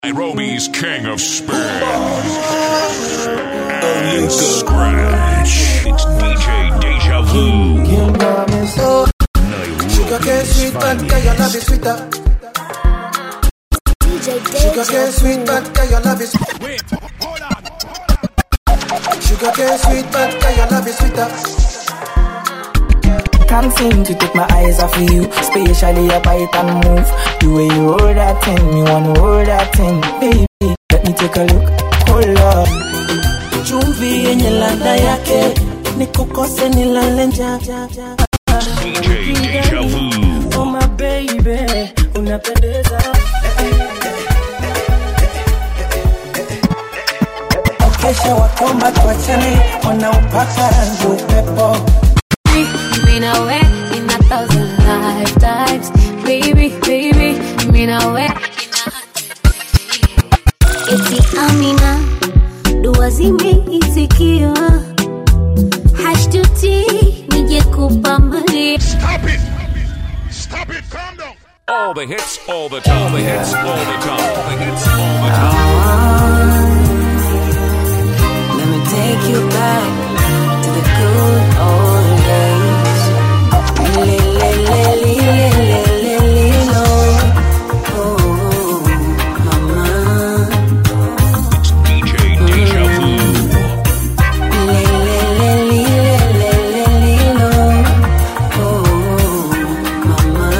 Nairobi's king of spin and scratch. It's DJ Deja Vu. Sugar cane sweet, but girl, your love is sweeter. Sugar cane sweet, but girl, your love is Sugar cane sweet, but girl, your love is sweeter. Can't seem to take my eyes off of you, especially your bite and move. The way you hold that thing, me wanna hold that thing, baby. Let me take a look. Hold up. Chumvi yenye ladha yake nikukose nilale njaa. DJ Deja Vu. Oh my baby, unapendeza. Kesha wakomba tuachane, wanaopaka rangi upepo. You mean I wet in a thousand lifetimes, baby, baby. You mean I wet eti Amina, dua zimeitikiwa, hashtuti nije kupa mali Stop it! Stop it! Calm down! All the hits, all the time. All the hits, all the time. All the hits, all the time. Let me take you back to the good old days. Le, le, le, le, le, le, le, le, lo. Oh, mama. DJ Deja Vu. Le, le, le, le, le, le, le, le, lo. Oh, mama.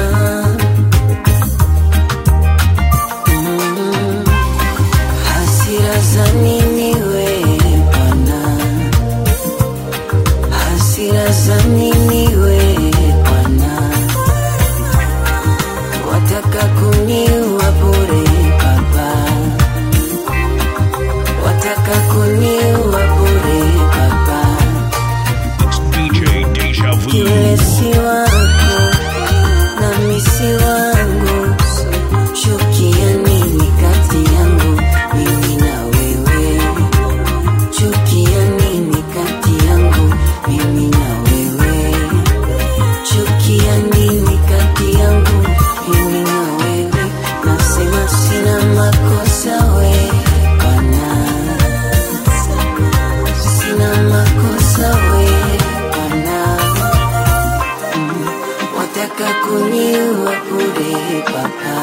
Mm. Hasira za nini we bwana? Hasira za nini we bwana? Wataka kuniua bure baba, wataka kuniua bure baba. DJ Deja Vu. Yule si wako nami si wangu, chukia nini kati yangu mimi na wewe? Chukia nini kati yangu mimi na wewe? Chukia nini kati yangu mimi na wewe? Nasema sina makosa we bwana, sina makosa we bwana wataka kuniua bure baba,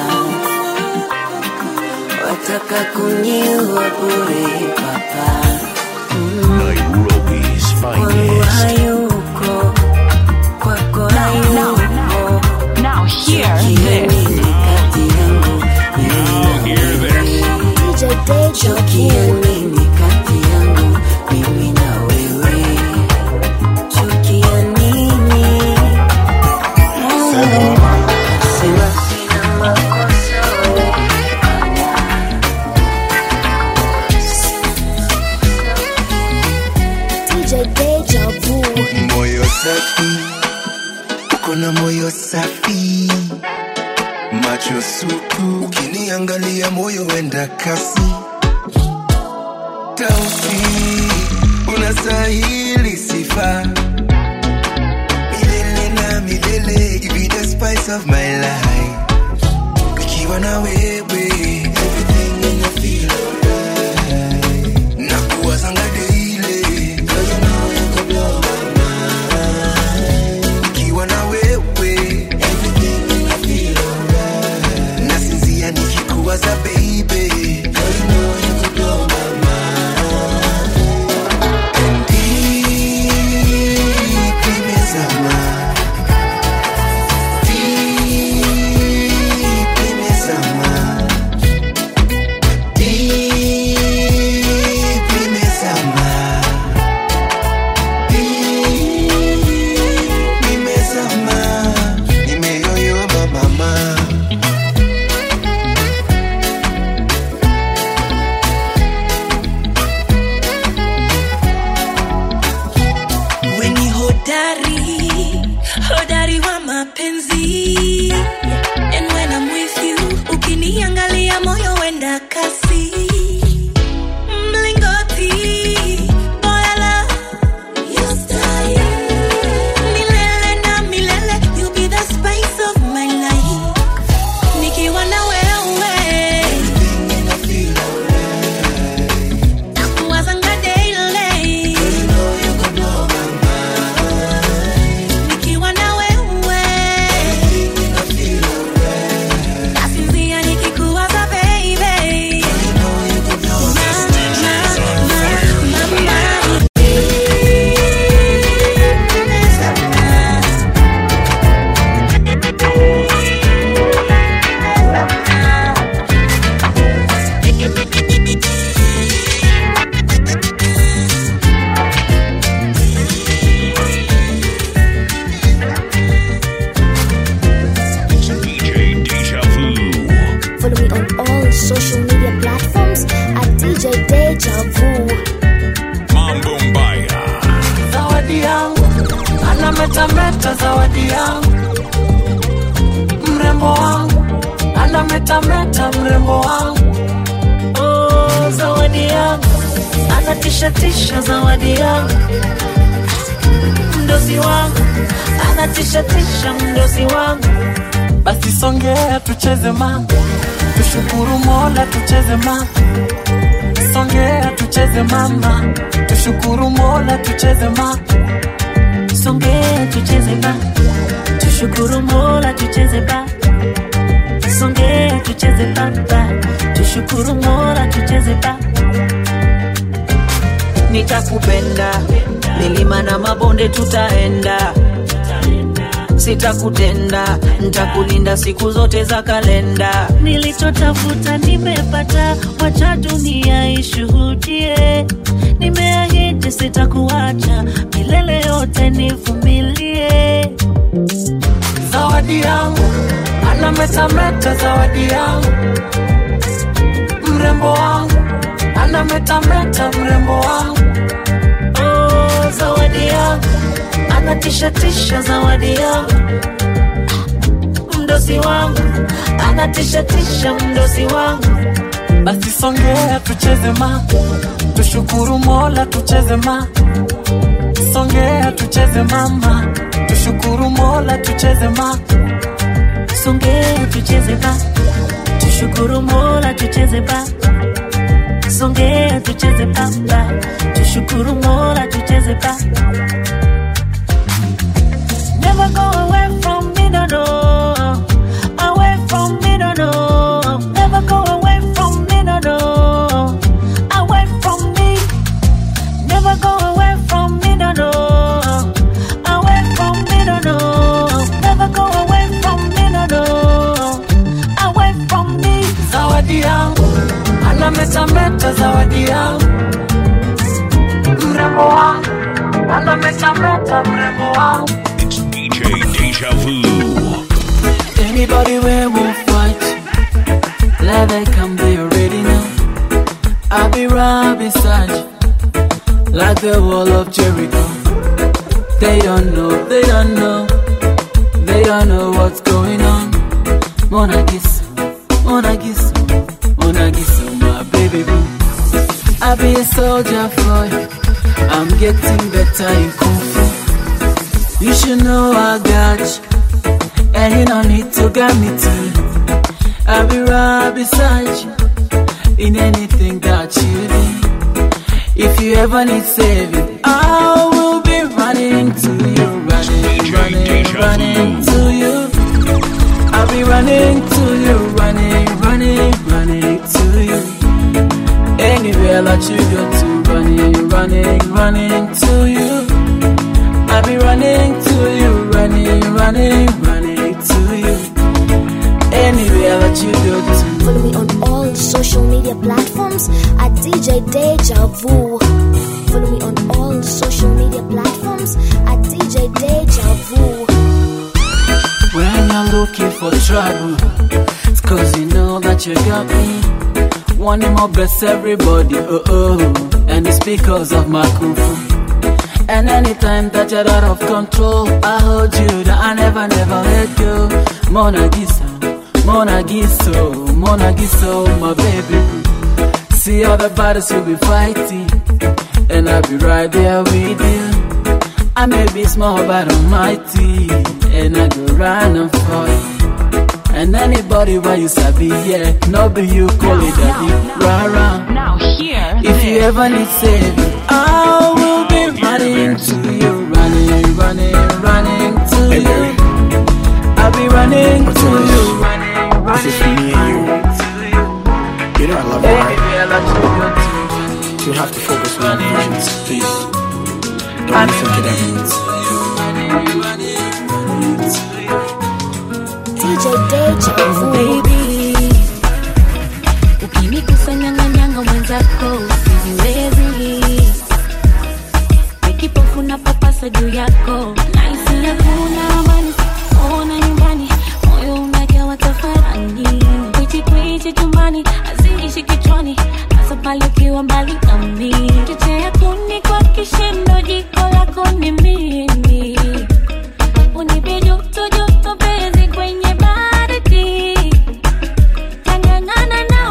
wataka kuniua bure baba, Nairobi's kwangu finest. hayuko, kwako hayuko. Now hear Chukia this. nini kati yangu mimi Now hear this. DJ Deja Chukia nini kati yangu mimi na wewe? Chukia nini? Sema sina makosa wewe. DJ Deja Vu Moyo safi, uko na moyo safi, macho supu, ukiniangalia moyo wenda kasi, tausi unastahili sifa milele na milele, you be the spice of my life. Nikiwa na wewe, everything in I feel alright. Nakuwazanga daily, girl, you know you could blow my mind. Nikiwa na wewe, everything in I feel alright. Nasinzia nikikuwaza baby, girl, you know you could blow my mind. And deep nimezama, deep nimezama, deep nimezama, deep nimezama, nimeyoyoma mama. Weni hodari, hodari wa mapenzi. And when I'm with you, ukiniangalia moyo wenda kasi. Mlingoti, boyala, you style. Milele na milele, you'll be the spice of my life. Nikiwa na wewe, mrembo wangu oh, zawadi yangu anatishatisha zawadi yangu mdosi wangu anatishatisha mdosi wangu basi songea tucheze ma tushukuru mola tucheze ma songea tucheze mama tushukuru mola tucheze ma songea tucheze ba tushukuru mola tucheze ba songea tucheze baba tushukuru mola tucheze ba nitakupenda milima na mabonde tutaenda sitakutenda ntakulinda siku zote za kalenda nilichotafuta nimepata wacha dunia ishuhudie nimeahidi sitakuacha milele yote nivumilie zawadi yangu anametameta zawadi yangu mrembo wangu anametameta mrembo wangu oh, zawadi yangu anatishatisha zawadi yangu mdosi wangu anatishatisha mdosi wangu basi songea tucheze ma tushukuru mola tucheze ma songea tucheze mama tushukuru mola tucheze ma songea tucheze ba tushukuru mola tucheze ba songea tucheze baba tushukuru mola tucheze ba Never go away from me, no, no. Away from me, no, no. Never go away from me, no, no. Away from me. Never go away from me, no, no. Away from me, no, no. Never go away from me, no, no. Away from me. Zawadi yangu, anametameta zawadi yangu. Mrembo wangu, anametameta mrembo wangu. It's DJ Deja Vu. Anybody where will fight, let they come, they already know. I'll be right beside you, like the wall of Jericho. They don't know, they don't know, they don't know what's going on. Mona Giss, Mona Giss, Mona Giss, my baby boo. I'll be a soldier for you. I'm getting better in Kung Fu. You should know I got you. And you don't need to get me to I'll be right beside you In anything that you do If you ever need saving I will be running to you Running, running, running to you I'll be running to you Running, running, running to you Anywhere that you go to Running, running, running to you I'll be running to you, running, running, running to you. Anywhere that you go to. Follow me on all social media platforms at DJ Deja Vu. Follow me on all social media platforms at DJ Deja Vu. When you're looking for trouble, it's cause you know that you got me. Wanting more bless everybody, oh oh. And it's because of my kung fu. And anytime that you're out of control, I hold you down, I never, never let go. Mona Gisa, Mona Giso, Mona Giso, my baby. See all the battles you'll be fighting, and I'll be right there with you. I may be small, but I'm mighty, and I go run and fight. And anybody where you sabi, yeah, no be you call it daddy, rah rah. Now here, If you ever need saving, I will be running to you, running, running, running to you. I'll be running to you, running, This is for running, me and you. running to you. You know I love you, right? Anywhere that you go to, You have to focus on your visions, please. Don't I'm listen to them. running to you, running, running, running to you. DJ Deja Vu. baby ukinikusanyanganyanga mwenzako sijiwezi nikipofu na papasa juu yako naisi hakuna amani ona nyumbani moyo unajawa tafarani kwichikwichi chumbani aziishi kichwani hasa pale ukiwa mbali nami chochea kuni kwa kishindo jiko lako ni mimi unipe joto joto penzi kwenye baridi tangangana na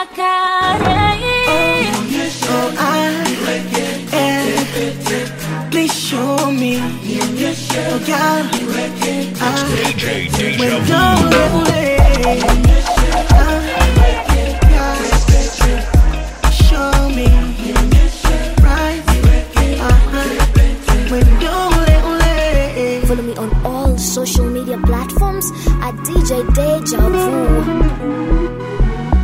unavyotaka hey. Oh, I, yeah. Please show me. Oh, God. Ah, DJ Deja when Vu. you're ready. Ah, yeah. Show me. Right. Uh-huh. When you're ready. Follow me on all social media platforms at DJ Deja Vu.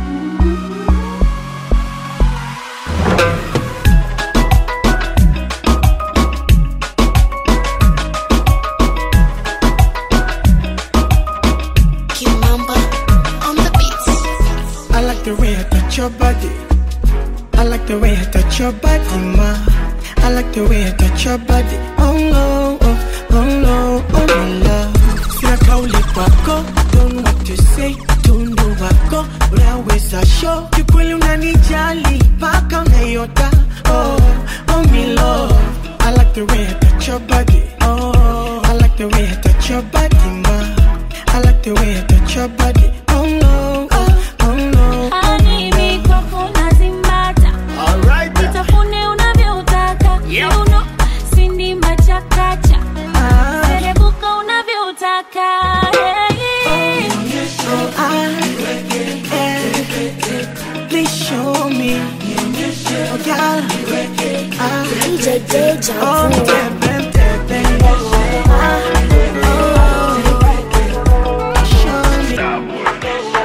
Kimamba on the beats. I like the way I touch your body. I like the way I touch your body, ma. I like the way I touch your body. Oh no, oh, oh no, oh my love. Sina kauli kwako, don't know what to say. Tundu wako, unaweza show. Kikweli unanijali, paka unayota. Oh, oh my love. I like the way I touch your body. Oh, I like the way I touch your body, ma. I like the way I touch your body. Oh no, oh, oh no. Animi kwako nazimbata Nitafune unavyotaka Kiuno, sindi machakacha Ah, Serebuka unavyotaka hey. oh, I, yeah. Please show me. Oh, God. Ah, DJ Deja oh, Vu. tap, tap, tap, tap. Ah, oh, show me.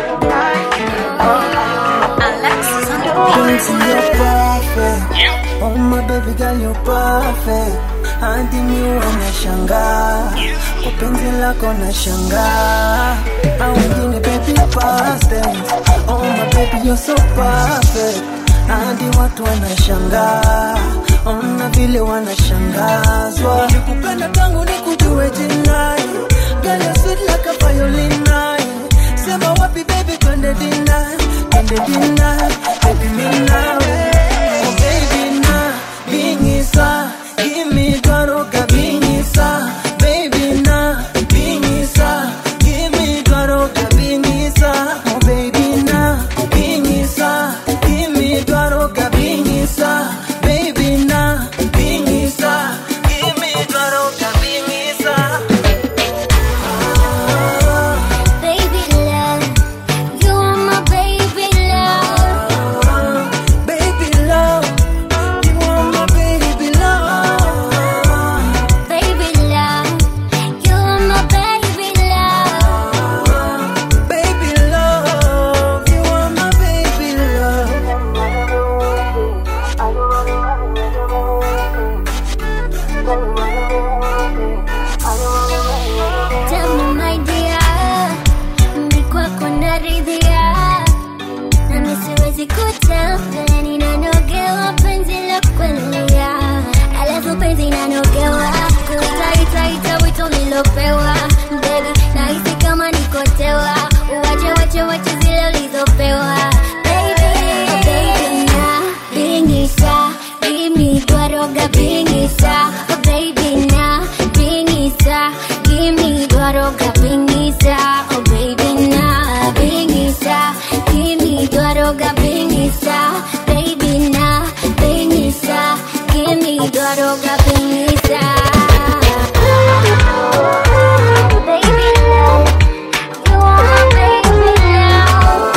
Alexis on the Quincy, you're perfect. Oh my baby girl, you're perfect. Hadi mi wanashangaa kwa penzi lako nashangaa, au wengine baby past tense. Oh my baby you're so perfect. Hadi watu wanashangaa, ona vile wanashangazwa. Nikupenda tangu nikujue jinai, girl you're sweet like a violin nine. Sema wapi baby twende dinner, twende dinner, baby mi nawe. Oh baby na bingisa, give me dwaroga bingisa, baby na bingisa, give me dwaroga bingisa. Oh baby na bingisa, give me dwaroga bingisa, baby na bingisa, give me dwaroga bingisa. Ah. Baby love, you are my baby love. Baby love, you are my baby love. Baby love, you are my baby love. Baby love, you are my baby love. Tell me my dear, ni kwako naridhia, na mi siwezi kutell vile ninanogewa penzi la kuelia, alafu penzi nanogewa kuitaitaita wito lilopewa Baby, nahisi kama nikotewa, uwache wache wache zile ulizopewa Baby, baby na bingisa, give me dwaroga bingisa Oh baby na bingisa, give me dwaroga bingisa Oh baby na bingisa, give me dwaroga bingisa Baby na bingisa, give me dwaroga bingisa Baby love, you are my baby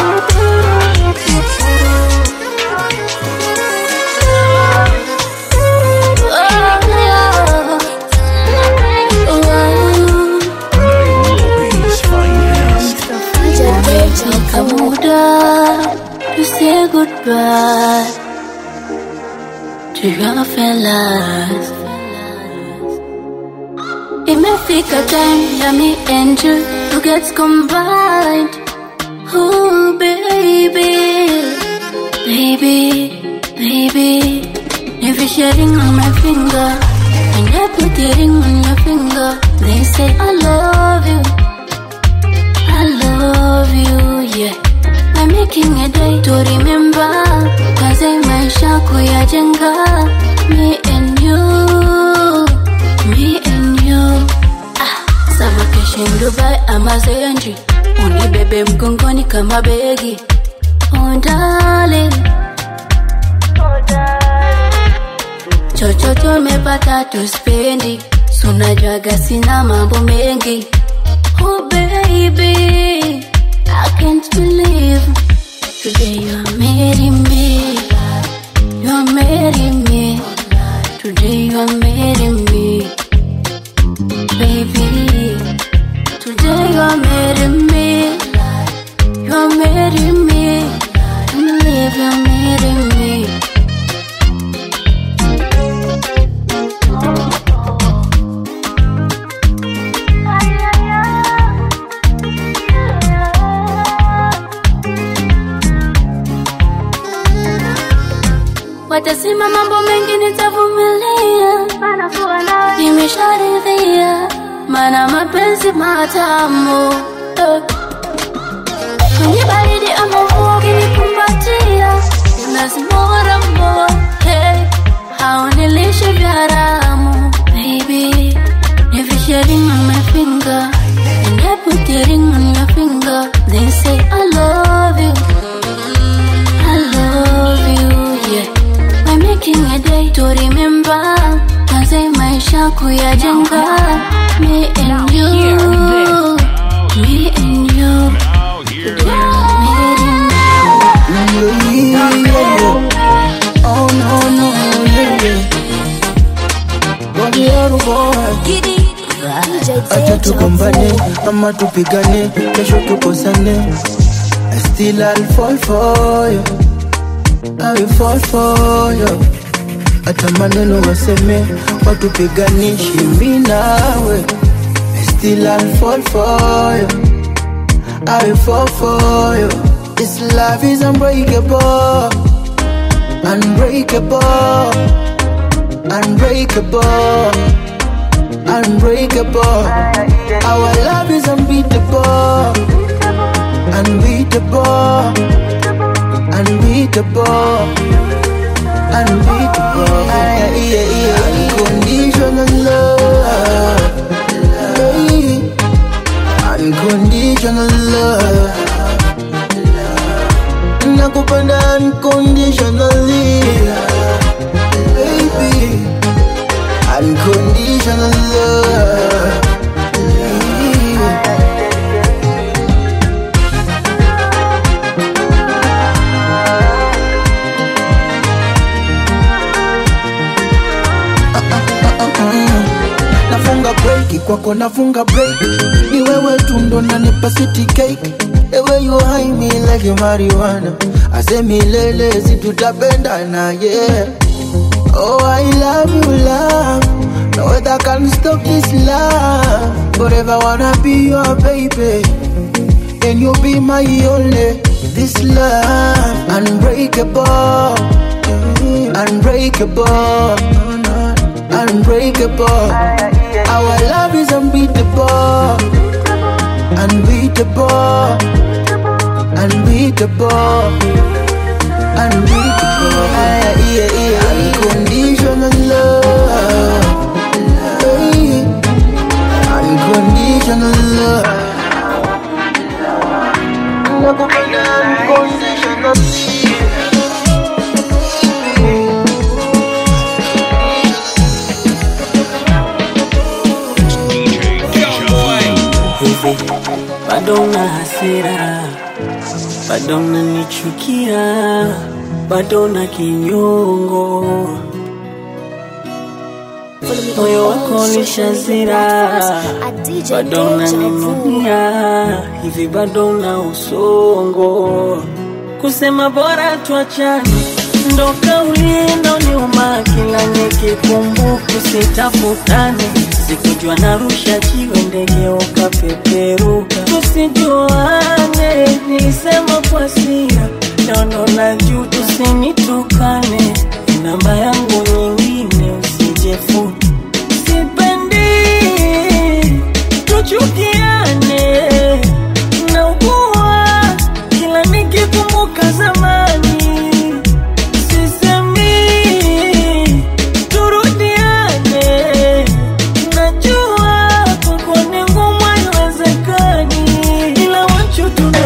Nairobi's finest. Imefika muda to say goodbye to your fellas. Imefika time ya me and you to get combined. Oh baby, baby, baby. If you're sharing on my finger, and I put the ring on your finger, they say I love you. I love you, yeah. I'm making a day to remember. Cause I maisha kuyajenga. Me and you, me and you. Ah, sama kesho in Dubai ama Zenji. Unibebe mgongoni kama begi. oh darling. chochote umepata tuspendi sunajwaga sina mambo mengi oh baby I can't believe today you are marrying me you are marrying me today you are marrying me baby today you are marrying me you are marrying me I believe you are marrying me watasema mambo mengi nitavumilia nimesharidhia mana mapenzi matamu eh. kwenye baridi ama mvua ukinikumbatia unazimoramo hey. haunilishe vya ramu baby nivishe ring on my finger and I put the ring on your finger then say I love you I love you yeah I'm making a day to remember Kaze maisha kuyajenga Me and you Me and you Yeah, yeah, yeah. Oh no no yeah yeah. Body yangu boy. DJ Acha Deja tugombane Vu. ama tupigane, kesho tukosane. I still I'll fall for you. I will fall for you. Hata maneno waseme watupiganishi mimi nawe. I still I'll fall for you. I will fall for you. This love is unbreakable, unbreakable, unbreakable, unbreakable. Our love is unbeatable, unbeatable, unbeatable, unbeatable. Yeah, yeah, yeah. Unconditional love, Hey. unconditional love. Nakupenda unconditionally, baby. Unconditional love. nafunga break kwako nafunga break ni wewe tu ndo nanipa city cake the way you high me like you marijuana ase milele si tutapendana yeah oh i love you love no weather can stop this love forever wanna be your baby and you be my only this love unbreakable unbreakable unbreakable our love is unbeatable unbeatable unbeatable unbeatable yeah, yeah, yeah. unconditional love Hey. unconditional love Nakupenda unconditionally hivi bado una hasira bado unanichukia bado una kinyongo moyo wako ulishazira At DJ bado Deja Vu. unaninunia hivi bado una usongo kusema bora tuachane ndo kauli ndo nyuma kila nikikumbuka sitafutane sikujua narusha jiwe ndege ukapeperuka tusijuane nilisema kwa sira nono na juu tusinitukane namba yangu nyingine usijefuta sipendi tuchukiane naugua kila nikikumbuka zamani sisemi turudiane najua kwako ni ngumu haiwezekani ila wachu tuna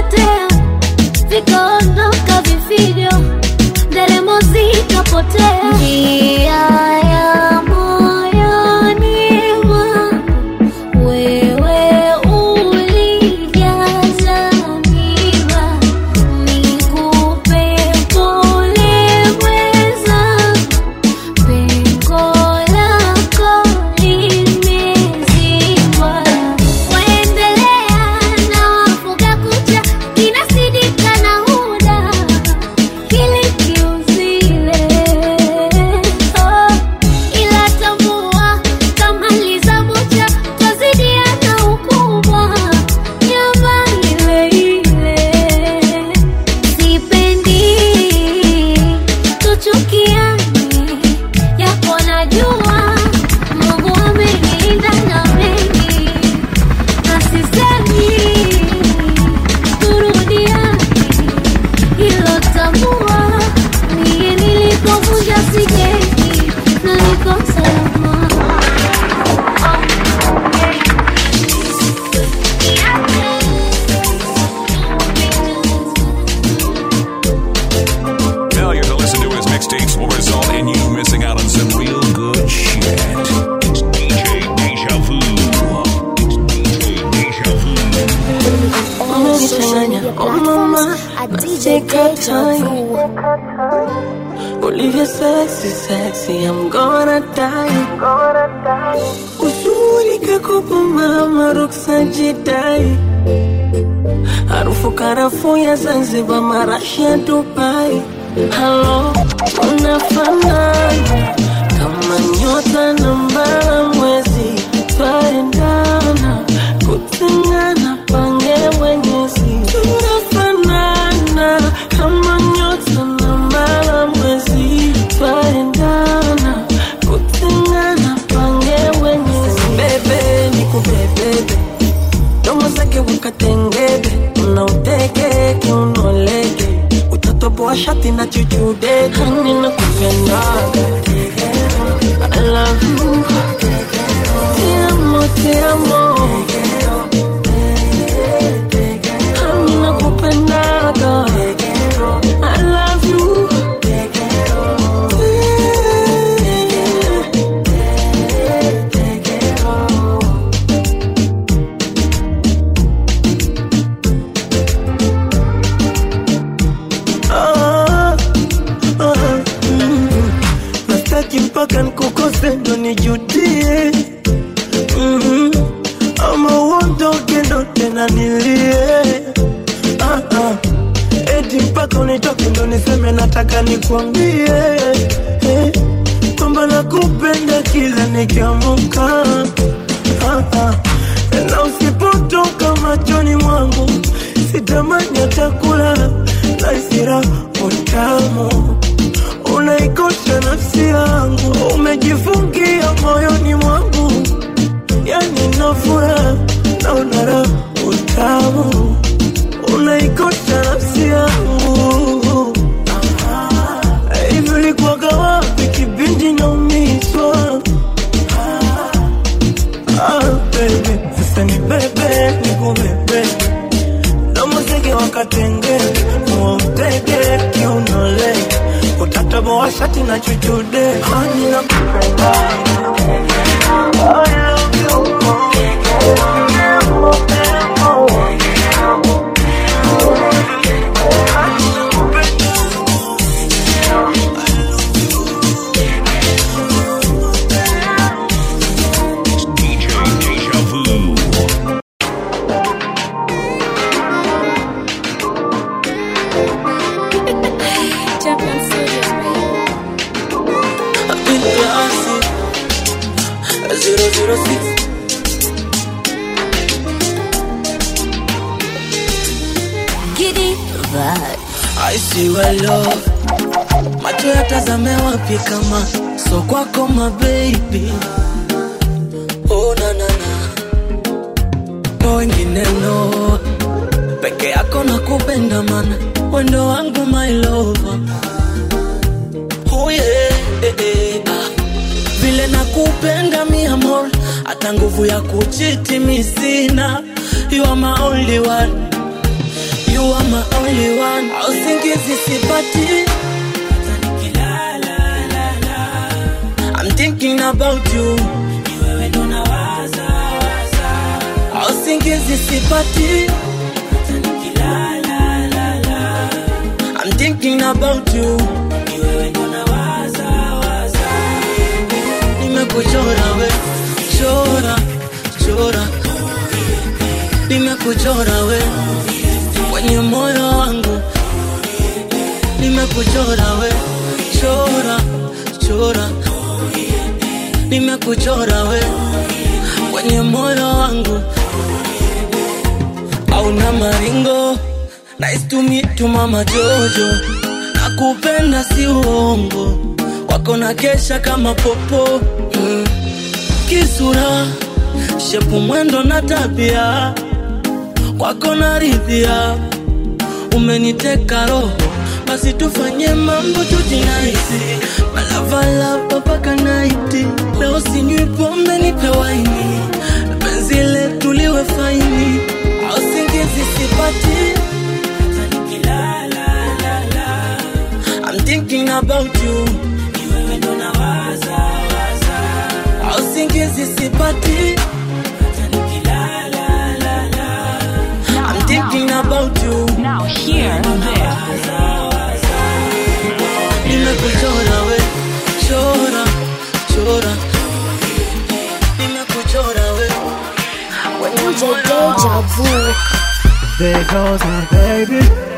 vikapotea vikaondoka vifijo nderemo zikapotea njia ya moyoni mwangu wewe ulijaza miba nikupe pole mweza pengo lako limezibwa waendelea na wafuga kucha kinasidika na huda kilikiuzile oh, ila tambua kama lizabucha twazidiana ukubwa nyama ile ile sipendi tuchukiane yapo najua mungu amenilinda na mengi na sisemi turudiane hilo tambua niye nilipovunja sigeni na niko salama Failure to listen to his mixtapes will result in you missing out on some real good shit. It's DJ Deja Vu. It's DJ Deja Vu. All social media platforms at DJ Deja Vu. Olivia sexy, sexy, I'm gonna die. Uzuri kakopo mama ruksa jidai. Harufu karafuu ya Zanzibar, marashi ya Dubai. Halo, unafanana kama nyota na mbala mwezi, twaendana kutengana, pange mwenyezi. Tunafanana kama nyota na mbala mwezi, twaendana kutengana, pange mwenyezi. Bebe, nikubebebe domo zake wakatengebe unauteke kiunoleke utatoboa shati na chuchude hani na kupendaga I love you Te amo, te amo Hani na kupendaga I love you Ah, ah, mm. nastaki mpaka nkukose ndo nijudie Mhm. ama uondoke ndo tena nilie Ah, ah. eti mpaka unitoke ndo niseme nataka nikwambie eh, kwamba nakupenda kila nikiamuka Ah, ah. na usipotoka machoni mwangu sitamani hata kulala na isira utamu unaikosha nafsi yangu umejifungia moyoni mwangu yani nafura na unara utamu unaikosha nafsi yangu hivi ulikuwaga wapi kipindi naumizwa Ah, baby, sasa ni bebe nikubebe namuziki wakatenge muutege kiunole utataboa shati na chuchude hani na kupenda I love It's DJ Deja Vu. Champion Studios, Zero zero six Giddy vibe. I see well love macho yatazame wapi kama so kwako my baby oh na na na no wengine no peke yako na kupenda mana wendo wangu my lover oh yeah eh, eh, ah. vile nakupenda mi amor hata nguvu ya kuchiti mi sina you are my only one you You are my only one. Usingizi sipati. I'm thinking about you. Usingizi sipati. I'm thinking about you. Nimekuchora we, chora, chora. Nimekuchora we kwenye moyo wangu. Nimekuchora we, chora, chora. Nimekuchora we kwenye moyo wangu. Hauna maringo. Nice to meet you mama Jojo. Nakupenda si uongo. Wako na kesha kama popo. Mm. Kisura, shepu mwendo na tabia. Kwako naridhia. Umeniteka roho. Basi tufanye mambo tujinaisi. Malavalava mpaka naiti. Leo sinywi pombe nipe waini. Penzi letu liwe faini. Au singizi sipati. I'm thinking about you. Au singizi sipati. I'm thinking about you. Now hear this. Nimekuchora we, chora, chora. Nimekuchora we. DJ Deja Vu. There goes my baby,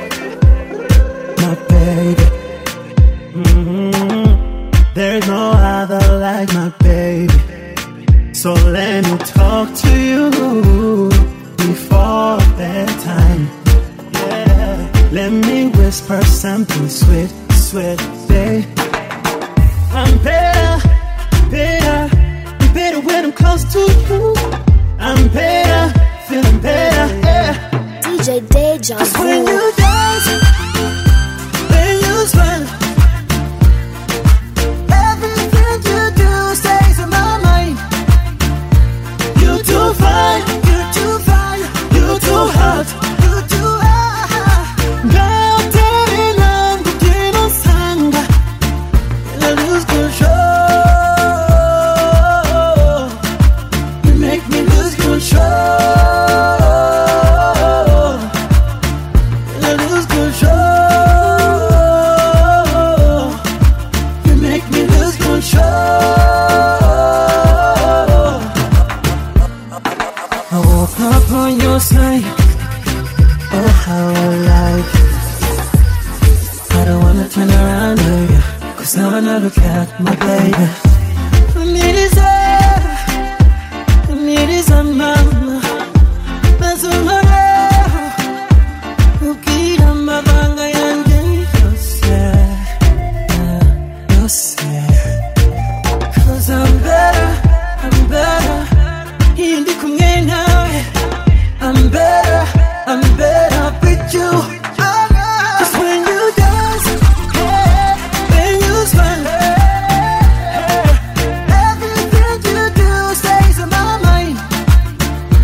my baby. Mhm. There's no other like my baby. So let me talk to you before bedtime. Yeah. Let me whisper something sweet, sweet, babe. I'm better, better, better when I'm close to you. I'm better, feeling better, yeah. DJ Deja Cause when Vu. you dance, when you smile, everything you do stays in my mind. You too fine, you too fine, you too hot, you too hot. Girl, telling I'm getting on sanga, and I lose control. You make me lose control. I lose control. You make me lose control. I woke up on your side. Oh, how I like it. I don't wanna turn around to you. Cause now when I look at my baby. Need is a, need is a mama. That's a mama. Ukira amabanga yanjye yose yose Cause I'm better, I'm better Iyo ndi kumwe nawe I'm better, I'm better with you Cause when you dance, yeah, when you smile yeah, Everything you do stays in my mind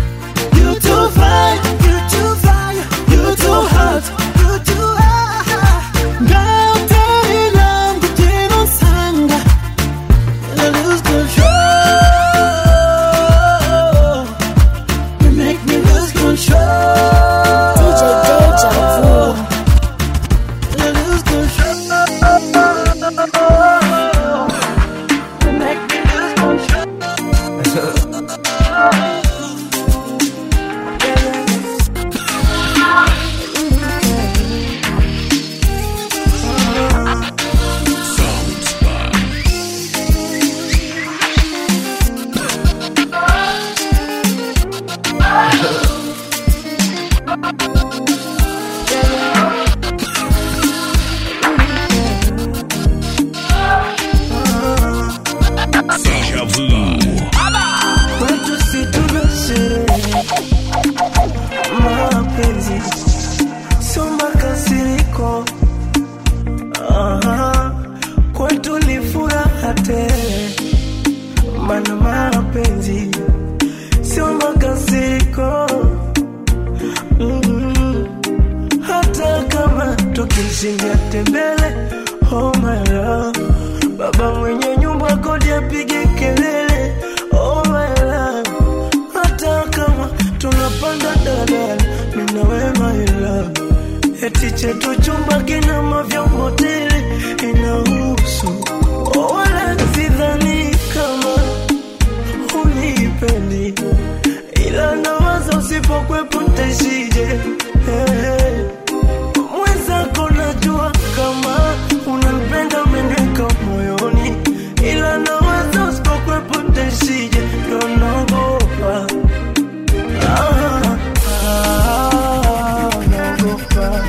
tukishindia tembele oh my love baba mwenye nyumba kodi apige kelele oh my love hata kama tunapanda dadala minawe my love eti chetu chumba kina mavyombo tele inahusu oh, wala sidhani kama unipendi ila nawaza usipokwepo ntaishije hey. mwenzako najua kama unampenda umeniweka moyoni ila nawaza usipokwepo ntaishije ndo naogopa ah, ah, naogopa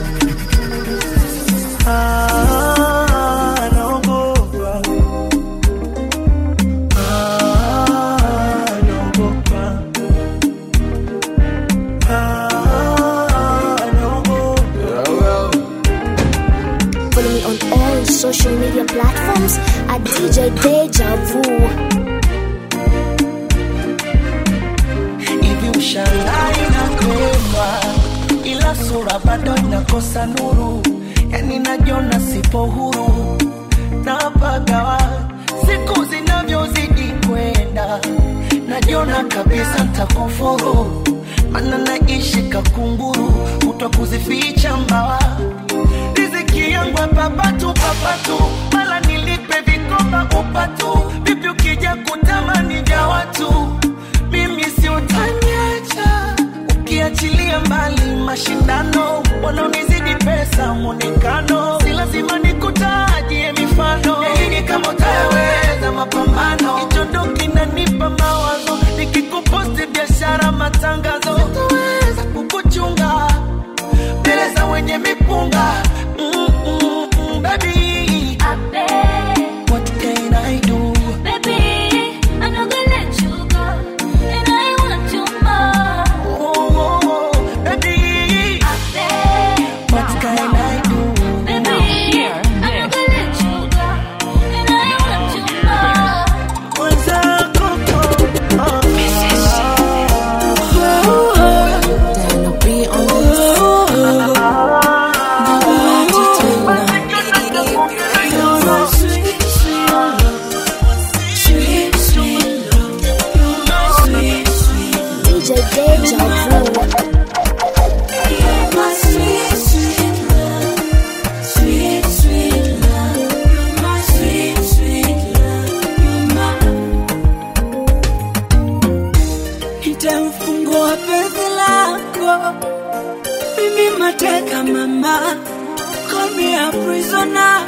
ah, naogopa ah, naogopa ah, naogopa Follow me on all social media platforms at DJ Deja Vu. hivi ushangai nakwekwa ila sura bado inakosa nuru yani najiona sipo huru napagawa siku zinavyozidi kwenda najiona kabisa ntakufuru mana naishi kakunguru kutwa kuzificha mbawa riziki yangu papatu papatu mala nilipe vikoba upatu vipi ukija kutamani vya watu mimi si utaniacha ukiachilia mbali mashindano wanaonizidi pesa mwonekano si lazima nikutajie mifano yaini kama utayaweza mapambano hichondo kinanipa mawazo nikikuposti biashara matangazo sitaweza kukuchunga mbele za wenye mipunga mm, mm, mm, baby what can I do oh, oh, oh, baby what can I do mwenzako ah, Diana B on this. DJ Deja Vu. nitamfungua penzi lako mimi mateka mama call me a prisoner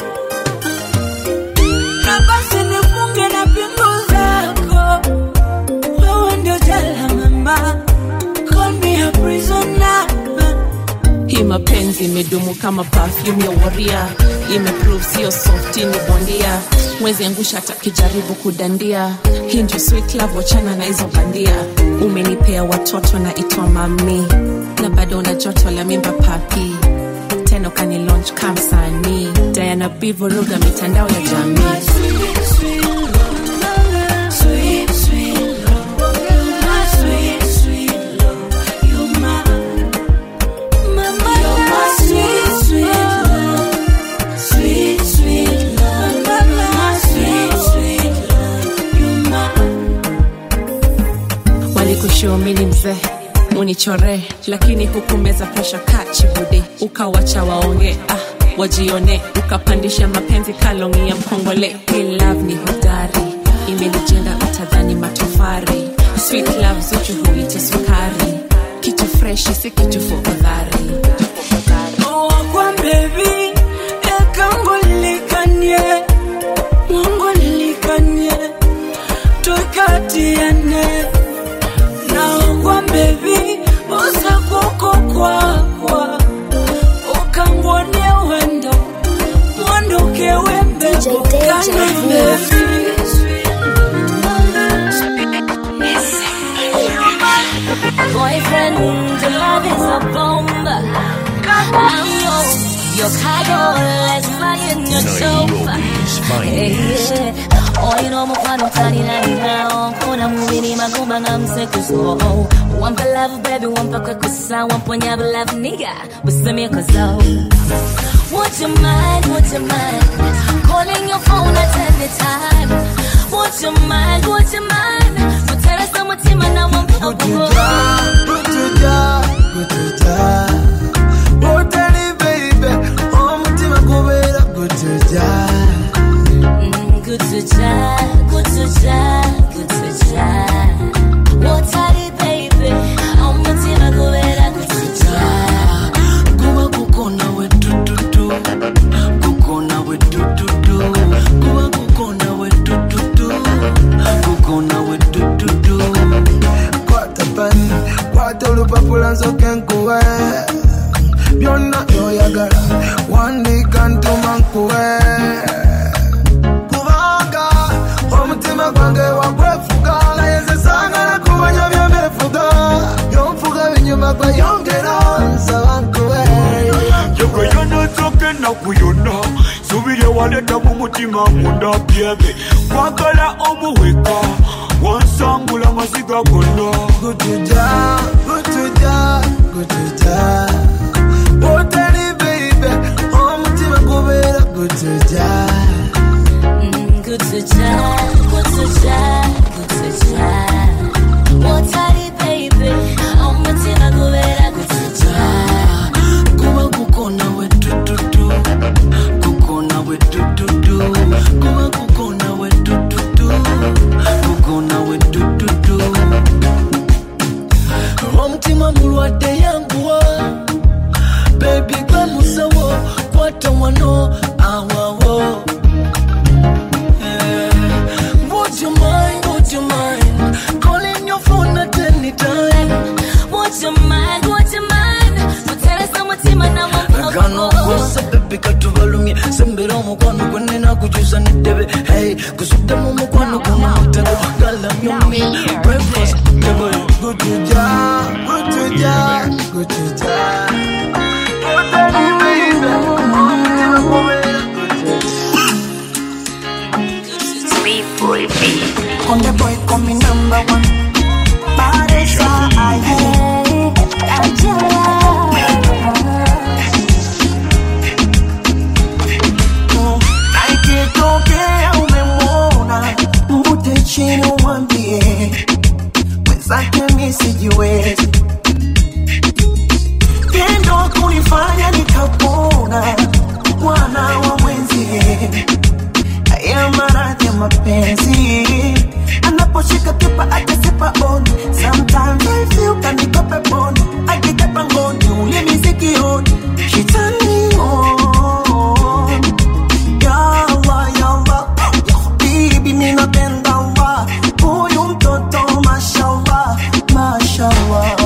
na basi nifunge na pingu zako wewe ndio jela mama call me a prisoner hii mapenzi imedumu kama perfume ya waria imeprove sio softi ni bondia mwezi angusha hata kijaribu kudandia hii ndio sweet love wachana na hizo bandia umenipea watoto na itwa mami na bado una joto la mimba papi tena ukani launch kamsanii diana bivuruga mitandao ya jamii walikushumini mzee unichore lakini hukumeza presha kachibudi ukawacha waonge ah, wajione ukapandisha mapenzi kalongi ya mkongole Hii love ni hodari imenijenga utadhani matofari sweet love zuchu huita sukari kitu freshi si kitu fokadhari kwa baby ekango lilikanye mungu lilikanye tukatiane naogwa bebi usakuko kwakwa ukangwonie wendo mwandokewe mbeko DJ Deja kane Vu. bebi Boyfriend, your love is a bomb. I'm yours. Your cargo, let's fly in your chauffeur. Hey, yeah. Oyino mukwano talinanirawo nkona mubiri magumba nga musekuzo wampa love baby wampa kwekusa wamponya bulavu nigga busemyekozo Would you mind, would you mind Calling your phone at any time Would you mind, would you mind Kuteresa mutima na wampa Kutuja, kutuja, kutuja Utali baby Omutima kubera kutuja Kutuja, kutuja, kutuja Wotali baby Omutima kubera kutuja kuba kukona we tututu kukona we tututu kuba kukona we tututu kukona we tututu Kwata pani, kwata olupapula nsoke nkuwe byonna byoyagala wandika ntuma nkuwe kubanga omutima gwange wagwefuga naye nze saagala kumanya byembefuga byonfuga binyuma gweyongera nsaba nkuwe Yegwe yonotoke ennaku yonna subiri ewaleta mu mutima munda byebe kwagala omuweka wansangula amaziga gonna gutuja gutuja gutuja otali baby omutima gubeera gutuja Kutuja, kutuja, kutuja Wotali baby Omutima kubera kutuja kuba kukona we tututu kukona we tututu kuba kukona we tututu kukona we tututu omutima mulwadde yanguwa bebi gwe musawo kwata wano awawo Eh, Would you mind, would you mind calling your phone at any time? Would you mind, would you mind Kuteresa mutima na gano wampa kosa bebi katubalumye sembera omukwano gwenina kukyusa neddebe hey kusuddemu omukwano guno mutego galamyumi breakfast table gutuja gutuja gutuja otali baby omutima gubeera On the boy call me number one. Baresa, Na ikitokea umemwona, mvute chini umwambie mwenzake mi sijiwezi, tendo kunifanya nikapona mwana wa mwenzie haya maradhi ya mapenzi anaposhika kipa akasipa oni sometimes I feel kanikope poni akikepa ngoni ulimi sikioni shitani on yawa yawa bibi minapenda wa huyu mtoto mashallah mashallah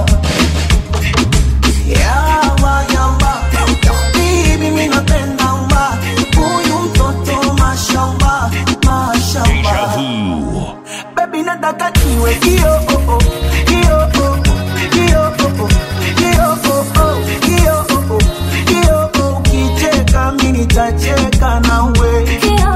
yawa yawa bibi minapenda wa huyu mtoto mashallah mashallah baby nataka niwe kio oh, oh, kio oh, oh, kio oh, oh, kio oh, oh, kio oh, oh, kio oh, ukicheka mimi nitacheka nawe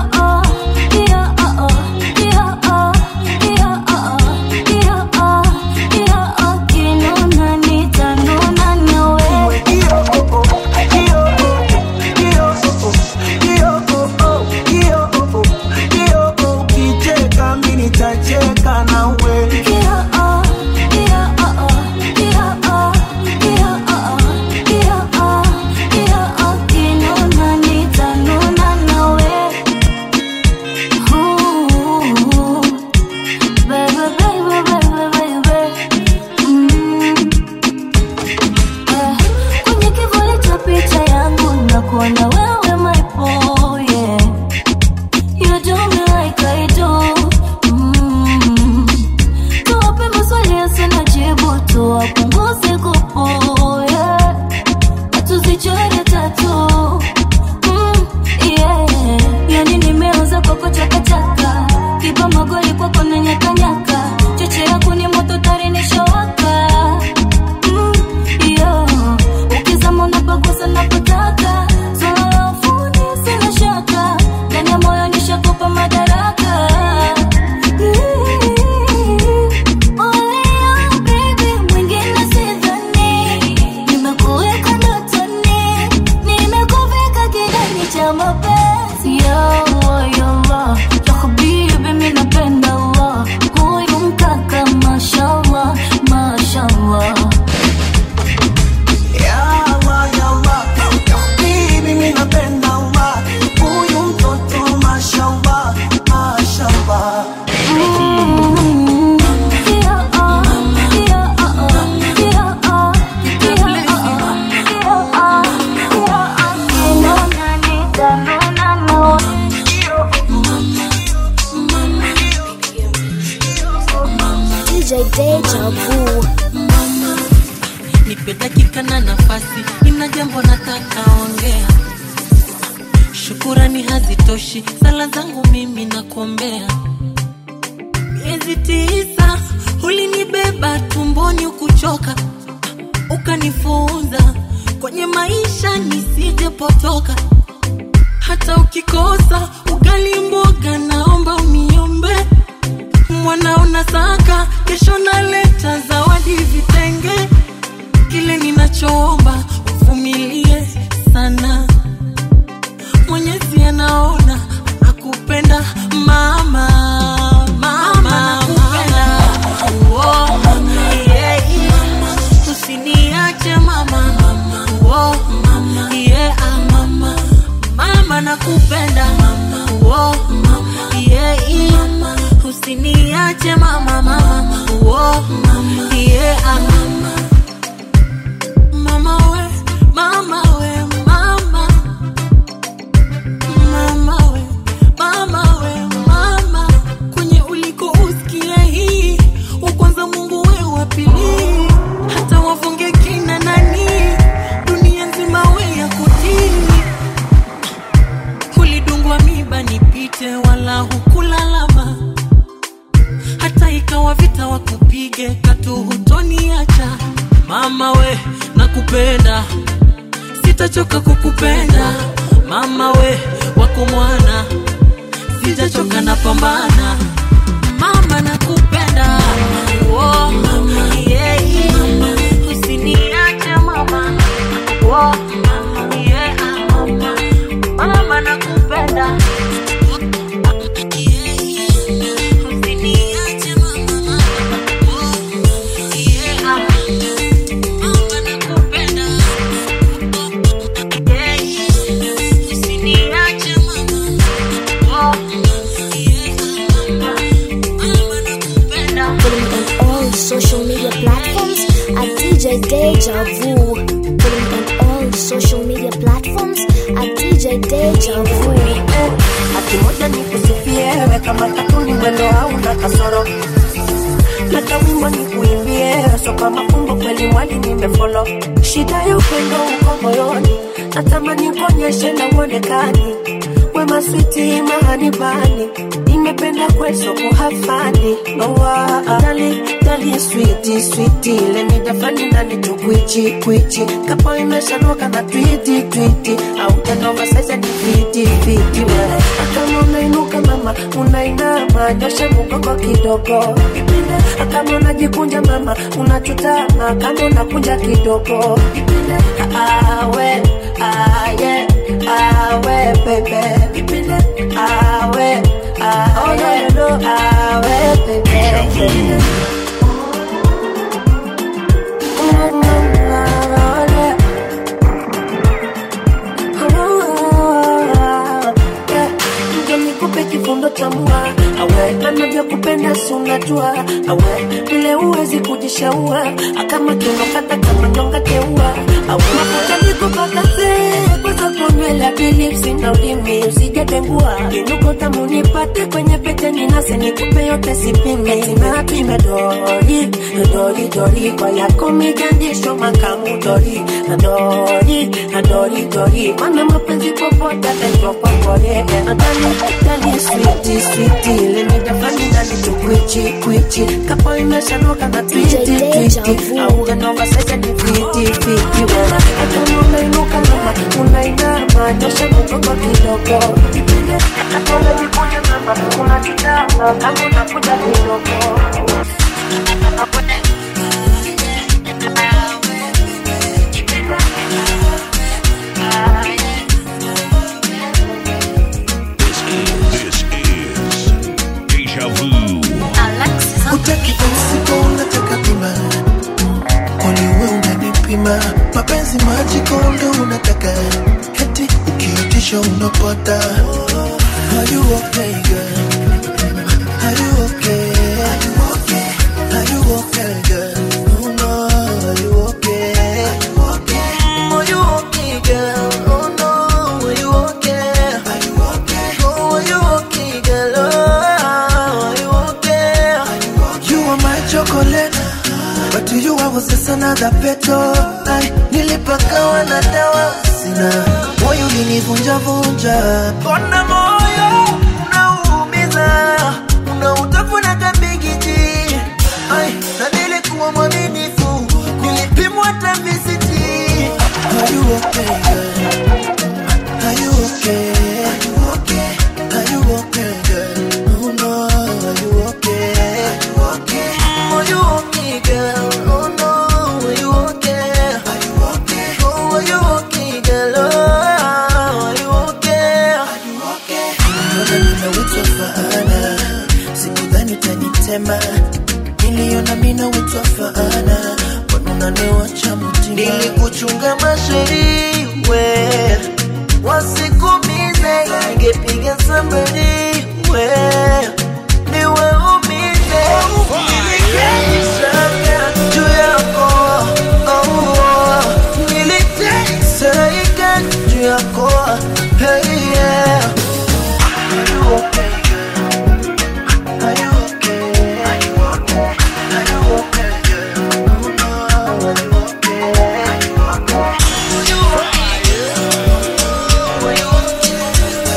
Cheka nawe Kwenye kivuli cha picha yangu nakuona wewe my boy, yeah. You do me like I do. Mm. Tuwape maswali yasina jibu, tuwapunguze kupo, yeah. Tuzichore tatu. Mm, yeah. Yani nimeanza kwako chakachaka, kipa magoli kwako na nyakanyaka, cheche yako ni moto tari nishawaka. Mm, yeah. Ukizama unapagusa napotaka, so sina nafasi, nina jambo nataka ongea. Shukurani hazitoshi, sala zangu mimi nakuombea. Miezi tisa ulinibeba tumboni ukuchoka, ukanifunza kwenye maisha nisijepotoka. Hata ukikosa ugali mboga, naomba uniombe. Mwanao nasaka, kesho naleta zawadi vitenge. Kile ninachoomba uvumilie sana, Mwenyezi anaona nakupenda mama, mama, nakupenda oh, yeah, yeah. Usiniache mama, oh, yeah, ah, mama, mama nakupenda oh, yeah, yeah. Usiniache mama, mama, oh, yeah, ah, mama we, mama we, mama mama we, mama we, mama kwenye uliko usikia hii ukwanza Mungu we wa pili, hata wafunge kina nani, dunia nzima we ya kutii. Ulidungwa miba nipite, wala hukulalama, hata ikawa vita wakupige, katu hutoniacha. Mama we, nakupenda sitachoka kukupenda mama we wako mwana sijachoka na pambana mama nakupenda oh, yeah, yeah. usiniache mama oh, yeah, mama. mama nakupenda Usiniache mama, oh, yeah, mama nakupenda Follow me on all social media platforms at DJ Deja Vu. Follow me on all social media platforms at DJ Deja Vu. Ati moja nikusifie we kama tatu ni mwendo hauna kasoro Leta wimbo nikuimbie so kama fumbo kweli mwali nimefolo shida ya upendo uko moyoni natamani kuonyeshe na uonekani wema switi mahani bani nimependa kweso kuhafani nowa dali dali switi switi leni dafani nani tukwichi kwichi kapo imeshanoka na twiti twiti au tanova sasa ni fiti fiti wewe kama unainuka mama unainama nyoshe mgongo kidogo kama unajikunja mama unachutama kama unakunja kidogo awe aye awe bebe awe awe no awe bebe Ndio nikupe kifundo cha mua awe anavyokupenda si unajua awe vile uwezi kujishaua akama tunokata kama nyonga teua awe mafuta nikupakase kwanza kunywela bilipsi na ulimi usijatengua kinuko tamu nipate kwenye pete ninase nikupe yote sipime sinapime dori dori dori kwa yako mijandisho makamu dori dori dori dori mana mapenzi popote ataitwa kwakore nadani dani switi switi lemidafani nani tukwichi kwichi kapo imeshanoka na twiti twiti au janova sasa ni fiti fiti wewe hata unainuka mama unainama nyosha mgongo kidogo hata unajikunja mama unajitama kama unakuja kidogo This is Deja Vu. Utaki usiku unataka bima Kwani we unanipima Mapenzi majiko ndo unataka Heti ukiitisha unapata Are you okay girl? Are you okay? Are you okay? Are you okay girl? Oh no, are you okay? Are you okay? Are you okay girl? Oh no, are you okay? Are you okay? Oh, are you okay girl? Oh, are you okay? You are my chocolate But to you I was just another petal I, na dawa sina moyo ulinivunjavunja kona moyo unaumiza unautafuna kabigiji ai na nilikuwa mwaminifu nilipimwa tamisiti Are you okay, girl? Are you okay? Are you okay? Are you okay, girl? Oh no, are you okay? Are you okay? Are you okay, girl? Oh no, are you okay? Are you okay? Oh, are you okay, girl? Oh, are you okay? Are you okay? Mbona ninawitwa faana, sikudhani utanitema, niliona mina witwa faana, mbona unaniwacha mutima? Nilikuchunga masheri we wasikumize, ningepiga somebody we niwaumize, nilikeshaga juu yako oh, niliteseka juu yako hey, yeah. Are you okay? Are you okay? Are you okay? Are you okay, girl? Oh no, are you okay? Are you okay? Are you okay? Are you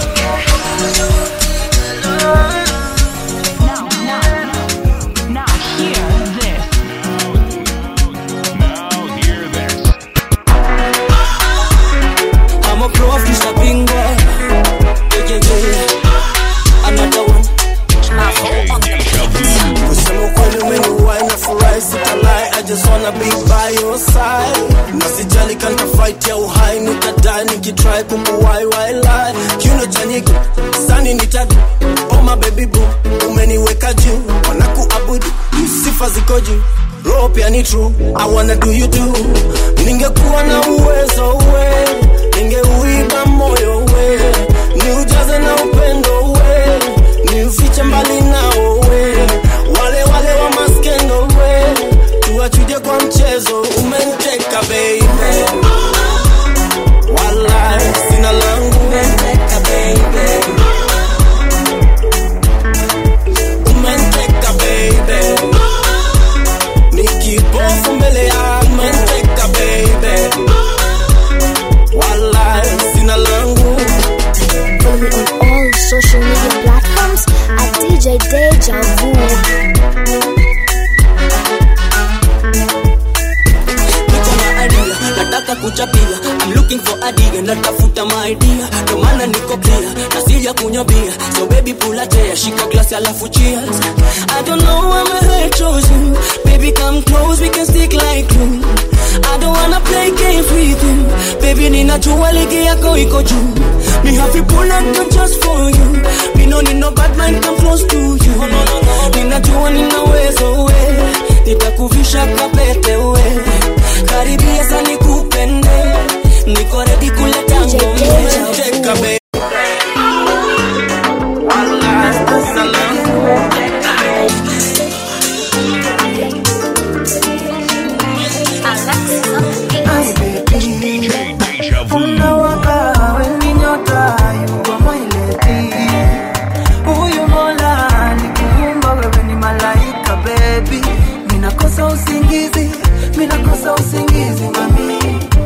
I'm a pro of Mr. Bingo. Yeah, yeah, yeah. Another one. Kusema ukweli umeniwai na furahi sitalai I just wanna be by your side na sijali kanta fight ya uhai nitadai nikitry kukuwai wailai kiuno cha nyiki sani nitadu oh my baby boo umeniweka juu wanakuabudu sifa ziko juu roho pia ni true I wanna do you too ningekuwa na uwezo we ningeuiba moyo we niujaze na upendo we niufiche mbali nao we wale wale wa maskendo we tuwachuje kwa mchezo umenteka baby wala sina langu umenteka baby umenteka baby nikipofu mbele ya umenteka baby wala sina langu Follow me on all social media platforms at DJ Deja Vu. niko na idea nataka kuchapia I'm looking for idea natafuta maidea ndo maana niko clear na sija kunywa bia so baby pull a chair shika glass alafu cheers I don't know why my heart chose you baby come close we can stick like glue I don't wanna play games with you baby ninajua ligi yako iko juu me have to pull up gun just for you me no need no bad mind come close to you ninajua ninaweza we nitakuvisha kapete we karibia sana nikupende niko ready kuleta ngome Teka baby Unawaka weni nyota yuko maileti Huyu mola nikuumba wewe ni malaika baby Minakosa usingizi, minakosa usingizi mami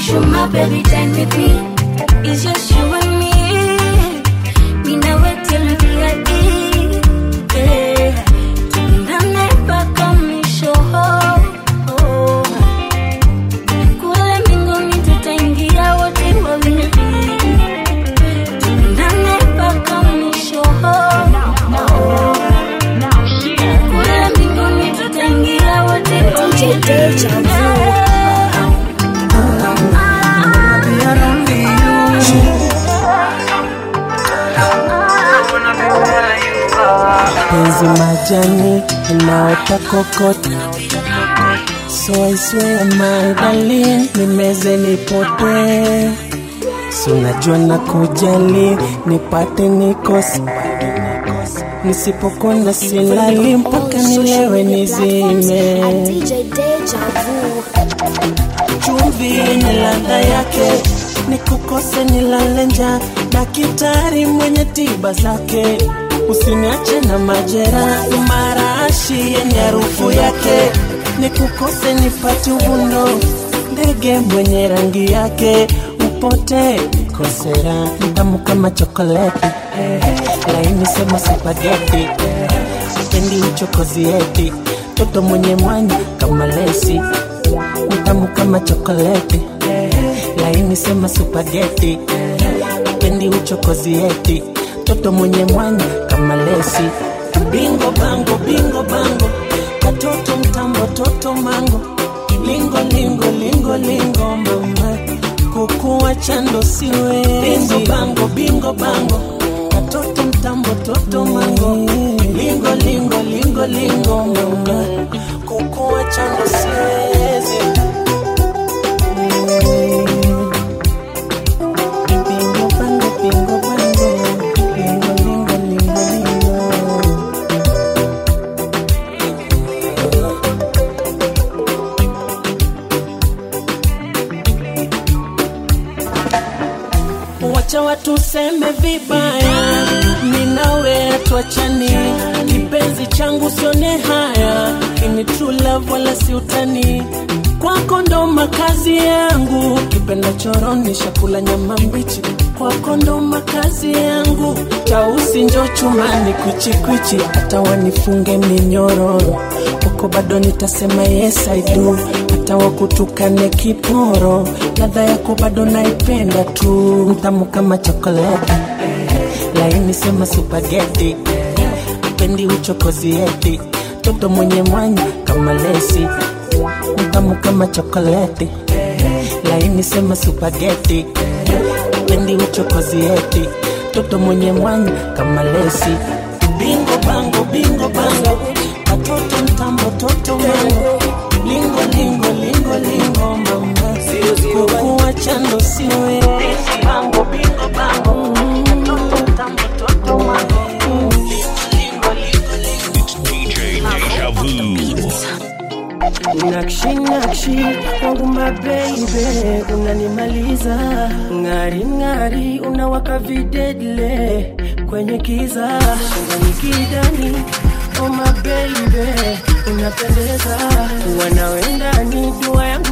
Cause you're my baby, dine with me. It's just you and me. Me now wait till we be at Yeah. Tupendane mpaka mwisho. Kule mbinguni tutaingia wote wawili. Tupendane mpaka mwisho. Kule mbinguni tutaingia wote wawili. penzi majani inaota kokota so I swear my darling nimeze nipotee so najua na kujali nipate nikose nisipokona silali mpaka nilewe nizime DJ Deja Vu. chumvi yenye ladha yake nikukose nilale njaa daktari mwenye tiba zake usiniache na majera marashi yenye harufu yake nikukose nipate uvundo ndege mwenye rangi yake upote kosera mtamu kama chokoleti laini sema supageti pendi uchokozi eti toto mwenye mwanya kama lesi mtamu kama chokoleti laini sema supageti pendi uchokozi eti toto mwenye mwanya kama lesi bingo bango bingo bango katoto mtambo toto mango lingo lingo lingo lingo mama kukuwa chando siwe bingo bango bingo bango katoto mtambo toto mango lingo lingo lingo lingo mama kukuwa chando siwezi Bingo bango bingo bango lingo lingo lingo lingo wacha watu seme vibaya, ninawe atuachani, kipenzi changu sione haya, ini true love wala si utani, kwako ndo makazi yangu, kipenda choroni shakula nyama mbichi, kwako ndo makazi yangu, tausi njo chumani kwichikwichi, hata wanifunge minyororo, kwako bado nitasema yes I do, hata wakutukane kiporo, ladha yako bado naipenda tu, mtamu kama chokoleti, laini sema supageti, pendi uchokozi eti, toto mwenye mwanya kama lesi, mtamu kama chokoleti, laini sema supageti, pendi uchokozi eti, toto mwenye mwanya kama lesi, bingo bango bingo bango, katoto mtambo toto mango, lingo lingo lingo lingo mama, kukuwa chando siwe bango bingo bango, katoto mtambo toto mango, lingo lingo lingo DJ Deja Vu. Nakshi nakshi wangu mabeibe, unanimaliza ng'ari ng'ari, unawaka videdle kwenye kiza shingani kidani. Oh my baby, unapendeza, wanawendani dua yangu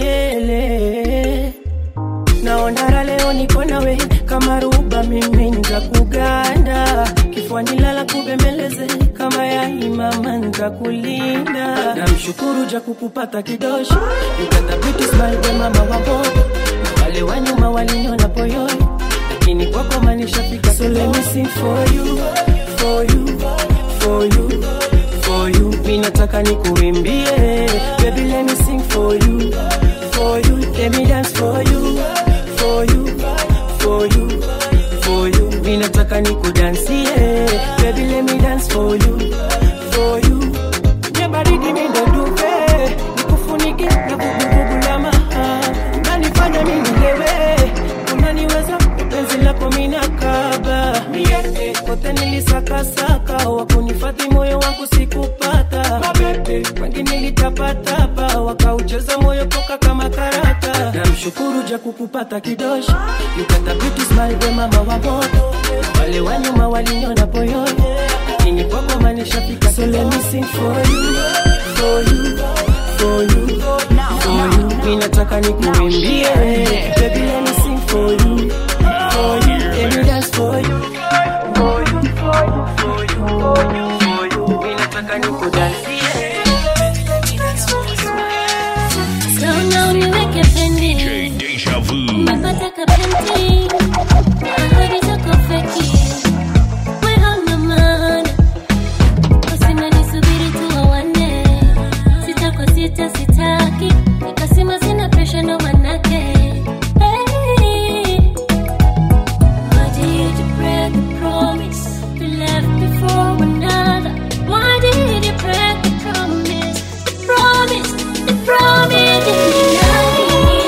milele naonara leo niko nawe kama ruba mimi nza kuganda kifuani lala kubembeleze kama yaimama nza kulinda namshukuru ja kukupata kidosho ukathabiti smile we mama wa moto na wale wa nyuma waliniona poyoni lakini kwako manishafika so let me sing for you for you for you for you mi nataka nikuimbie baby let me sing for you for you let me dance for you for you for you for you mi nataka nikudansie baby let me dance for you for you nye baridi mi ndo duve nikufunike na vuguvugu la maha unanifanya mi nilewe unaniweza penzi lako minakaba miete kote nilisakasaka wakunifadhi moyo wangu sikupata wengi nilitapatapa wakaucheza moyo poka kama karata namshukuru ja kukupata kidosho yukatabiti smile we mama wa moto wale wa nyuma waliniona poyoni lakini kwako manishafika so let me sing for you for you for you, for you. Mimi nataka nikuimbie, baby let me sing for you, for you. Let me dance for you, for you, for you, for you, for you, for you. Mimi nataka nikudansie. Naona uniweke pending. Deja vu. Napata kapenti. Ahadi zako feki. We hauna maana. Kusema nisubiri tu wawane. Sita kwa sita sitaki. Nikasema sina pressure ndo manake. Hey. Why did you break the promise we left before another? Why did you break the promise? The promise, the promise.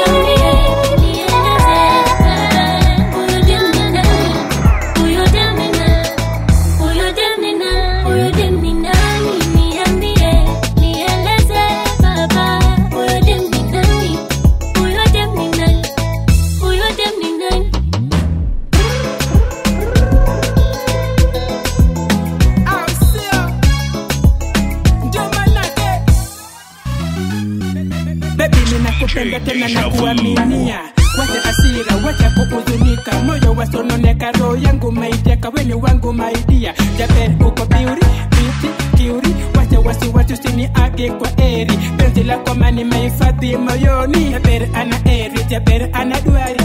Baby ninakupenda tena na kuaminia wacha asira wacha kuhuzunika moyo wasononeka roho yangu maiteka weni wangu maidia jaber uko biuri biti kiuri wacha wasiwasi usiniage kwa eri penzi lako mani mahifadhi moyoni jaber ana eri jaber ana duari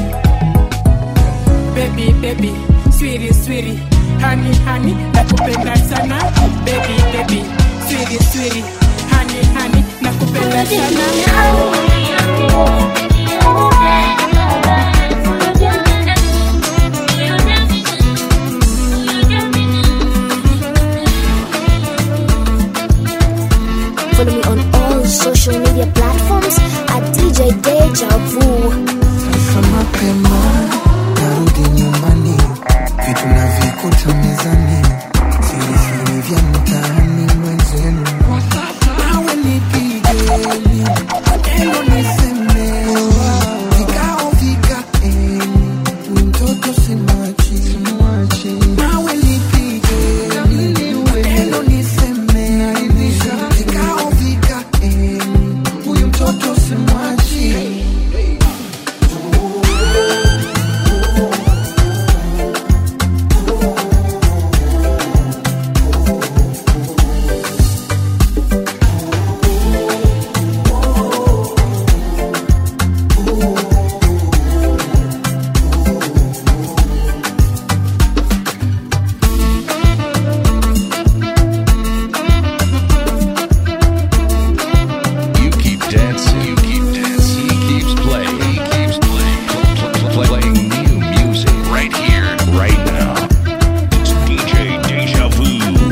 baby baby swiri swiri hani hani nakupenda sana baby baby swiri swiri hani hani nakupenda sana Follow me on all social media platforms at DJ Deja Vu. Sasa mapema narudi nyumbani, vitu navikuta mezani, siri siri vya mtaani mwenzenu. Nawe nipigeni, maneno nisemeni, vikao vikaeni, huyu mtoto simwachi. Nawe nipigeni, maneno nisemeni, vikao vikaeni, huyu mtoto simwachi. You keep dancing. You keep dancing. He keeps playing. He keeps playing. Pl- pl- pl- playing new music right here, right now. It's DJ Deja Vu.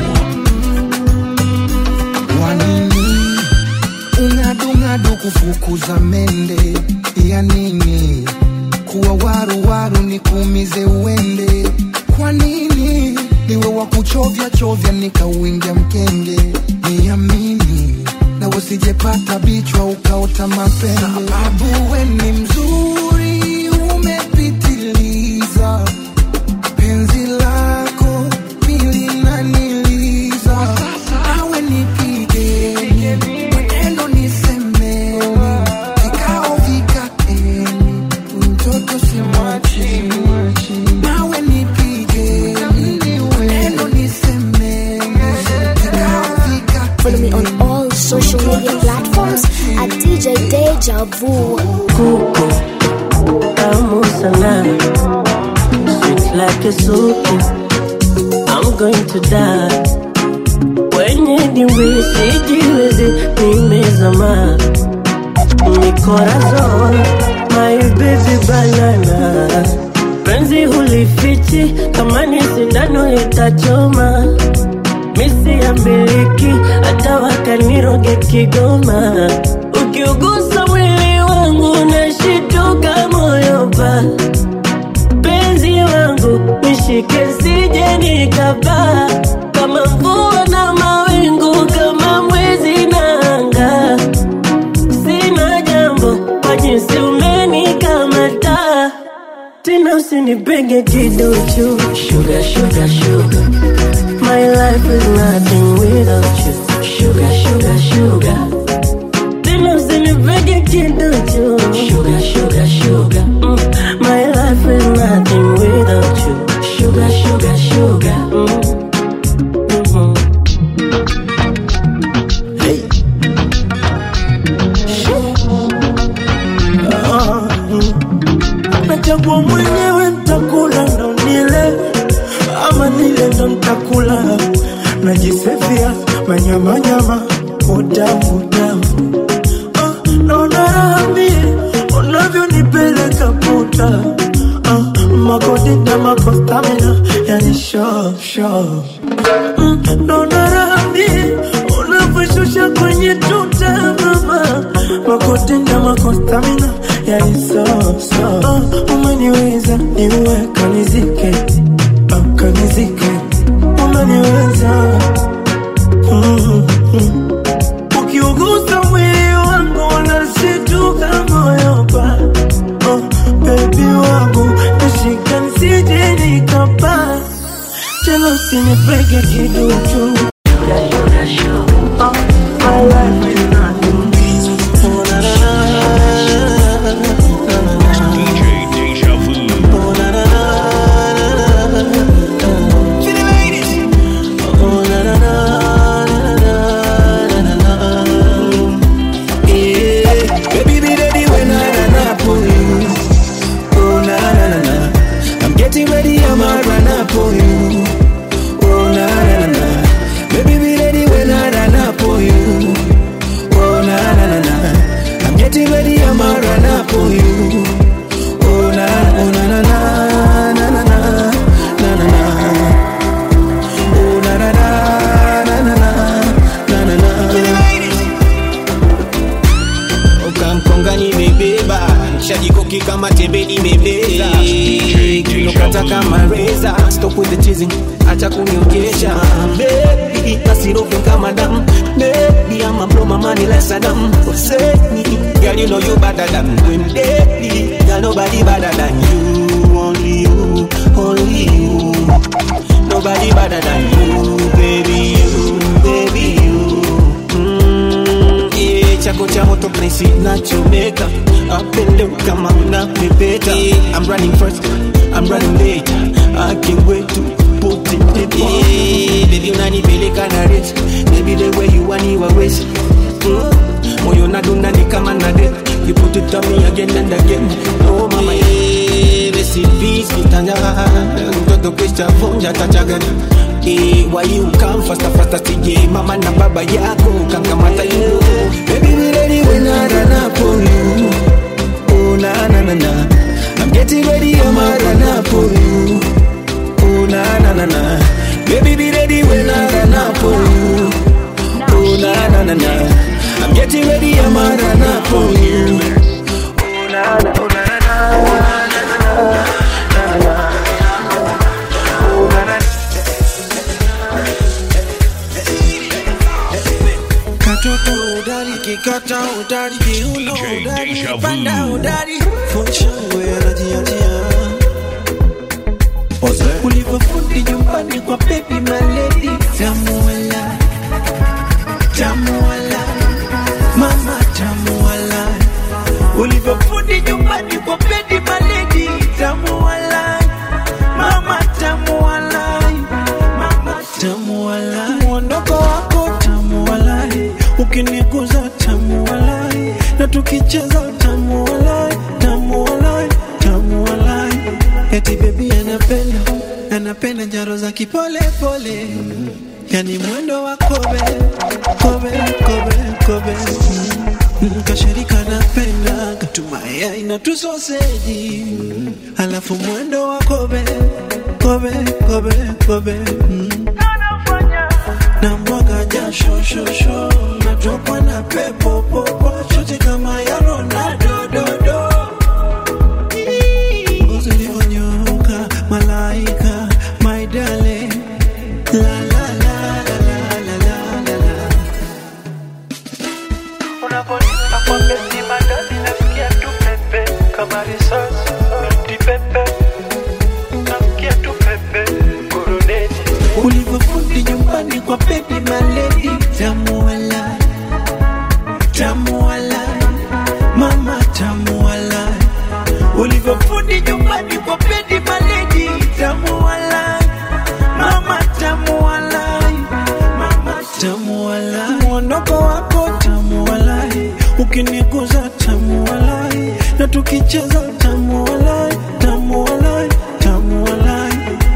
Wanini ungadungadu kufukuza mende ya nini? Kuwa waru waru nikuumize uende. Kwa nini niwe wa kuchovya chovya nikauingia mkenge? Niamini na usijepata bichwa ukaota mapembe. Sababu we ni mzuri umepitiliza, penzi lako milinaniliza awe nipigeni maneno nisemeni vikao vikaeni mtoto simwachi nawe nipigeni maneno nisemeni vikao Follow me on all social media platforms at DJ Deja Vu. kuku tamu sana sweet like a soup I'm going to die kwenye dimbwi sijiwezi nimezama mikorazon my baby banana penzi hulifichi kama ni sindano itachoma misi ya miliki hata wakaniroge Kigoma ukiugusa mwili wangu nashituka moyo pa penzi wangu nishike sije nikapaa kama mvua na mawingu kama mwezi na anga sina jambo kwa jinsi umenikamata tena usinipenge kiduchu sugar, sugar, sugar. My life is nothing without you sugar, sugar, sugar. Tena nipege kiduchu sugar, sugar, sugar. Mm. My life is nothing without you sugar, sugar, sugar. Mm. Mhm. Hey. Ah, mm. nachagua mwenyewe ntakula ndo nile ama nile ndo ntakula najisefia manyamanyama utamu utamu ah, naona raha mie unavyonipeleka puta ah, makodita makostamina yani sho sho mm, naona raha mie unavyoshusha kwenye tuta mama makodita makostamina yani so so ah, umeniweza niue kanizike ah, kanizike umeniweza mm, mm. ukiugusa mwili wangu unashituka moyo pa oh, bebi wangu nashika nsije nikapa tena usinipege kiduchu Oh, my life is nothing. Oh, na, na, na, na, na, na. DJ Deja Vu. Oh, na, na, na, na, na, na. Feel the ladies. Oh, na, na, na, na, na, na, na, na. Yeah. Baby, be ready when I run up on you. Oh, na, na, na, na. I'm getting ready, I'ma run up on you. Oh, na, na, na, na. Baby, be ready when I run up on you. Oh, na, na, na, na. I'm getting ready, I'ma run up on you. Oh, na, oh, na, na, na, na, na, na, na, na, na. Oh, na, na, na, na, na, na, na, na, na. ukamkonga nimebeba shajikoki kama tembe nimebeza kinokata kama reza stop with the teasing acha kuniongesha baby nasirofe kama damu baby ama blow my money like Saddam Hussein girl you know you better than them daily girl nobody better than you only you only you nobody better than you baby you baby you Mm, yeah, chako cha moto place nachomeka apende kama unapepeta I'm running first, I'm running late I can't wait to put it in yeah, baby unanipeleka na rate Baby the way you want you always mm, moyo nadunda ni kama na det You put it on me again and again Oh mama yeah, besi peace kitanja mtoto kisha vunja tachagani Eh, why you come faster faster TJ mama na baba yako kangamata you baby be ready when I run up on you oh na na na na I'm getting ready I'ma run up on you oh na na na na baby be ready when I run up on you oh na na na na I'm getting ready I'ma run up on you oh na na oh na na katoto udari kikata udari kiuno udari panda udari funshangwe anajiachia ulivyofundi nyumbani kwa baby maledi tamuala tamuala mama tamuala ulivyofundi nyumbani kwa baby maledi tamuala mama tamuala mama tamuala mwondoko wako tamualai ukiniguza tamualai na tukicheza tamualai tamualai tamualai eti bebi anapenda anapenda njaro za kipole pole yani mwendo wa kobe kobe kobe kobe Mm, kashirika napenda katumaya na tusoseji alafu mwendo wa kobe kobe kobe kobe mm. na mwaga jasho shosho natokwa na pepo popo shoti kama ya Ronaldo dodo ngozi ulivyonyoka malaika my darling la la la la la la la la la unaponipa kwa besi madadi nasikia tu pepe kama risasi mti pepe nasikia tu pepe kuruneti ulivyofundi nyumbani kwa baby maledi tamuala tamuala tukicheza tamu walai tamu walai tamu walai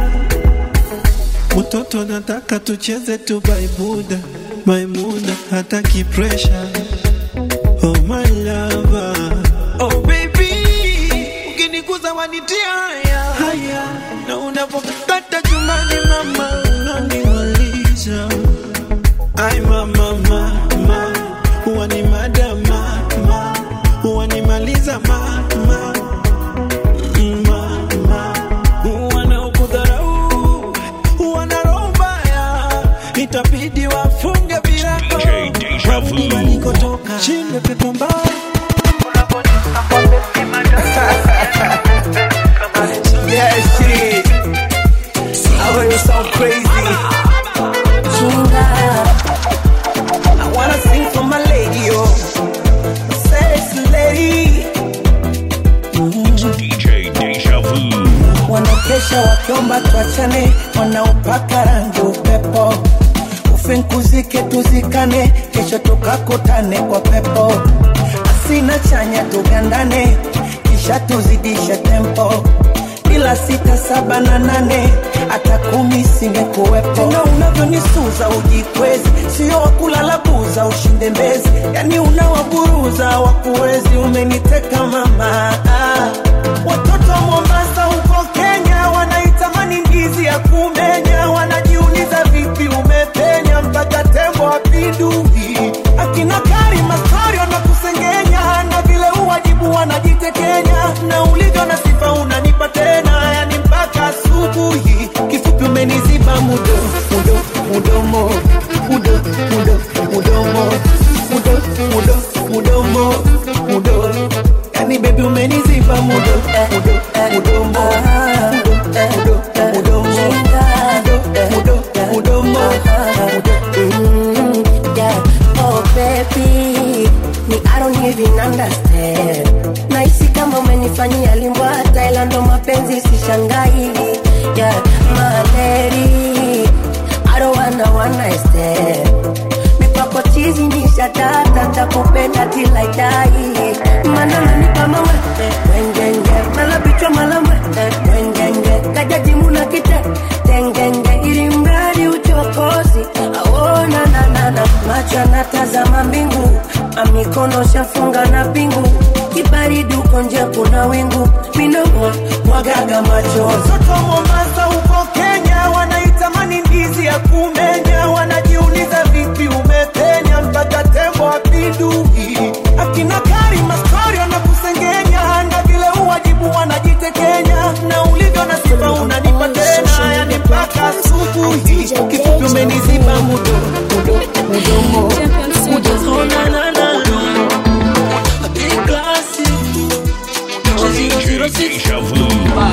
mtoto nataka tucheze tu baibuda maimuna hataki pressure oh my lover oh baby ukiniguza wanitia haya haya na unapokata chumbani mama unanimaliza ai mama mama huwa ni madama ma huwa nimaliza mama mama wanaokudharau wana roho mbaya itabidi wafunge virago warudi walikotoka chimbe pepo mbaya Yeah, shit. I heard you sound crazy. Chunga. I wanna sing for my lady, oh. Sexy lady. DJ Deja Vu. Wanakesha wakiomba tuachane, wanaopaka rangi upepo. Ufinkuzike tuzikane, kesho tukakutane kwa pepo. Asina chanya tugandane, kisha tuzidishe tempo bila sita saba na nane hata kumi singekuwepo. Tena unavyonisuza ujikwezi, sio wakulala buza ushinde mbezi, yani unawaburuza wakuwezi. Umeniteka mama, ah. watoto wa Mombasa huko Kenya wanaitamani ndizi ya kumenya, wanajiuliza vipi umepenya mpaka tembo apindui. Akina Karima story wanakusengenya na vile uwajibu wanajitekenya, na ulivyo na sifa unanipa tena, yani mpaka asubuhi. Kifupi umeniziba mudo mudo mudomo mudo mudo mudomo mudo mudo mudomo mudo, yani baby umeniziba mudo mudo mudomo mudo mudo mudomo mudo mudo mudomo Mm, yeah. Oh baby, me I don't even understand. Nahisi kama umenifanyia limbwa Thailand, ndo mapenzi sishangai. Yeah, my lady, I don't wanna one night stand. Mipako chizi ni shatata, takupenda till I die. Mana nanipa mama, wengenge, mala bichwa mala mwe, wengenge, kajajimu na kite, tengenge, ili mradi uchokozi, aona na na na, macho anatazama mbingu, amikono shafunga na pingu, kibaridi uko nje kuna wingu, minomo mwagaga machozi. Watoto wa Mombasa huko Kenya wanaitamani ndizi ya kumenya, wanajiuliza vipi umepenya mpaka tembo apindui. Akina Karima story wanakusengenya, na vile uwajibu wanajitekenya, na ulivyo na sifa unanipa tena, yani mpaka asubuhi. Kifupi umeniziba mudo mudo mudomo mudo oh, na, na, na. Big classic. DJ Deja Vu.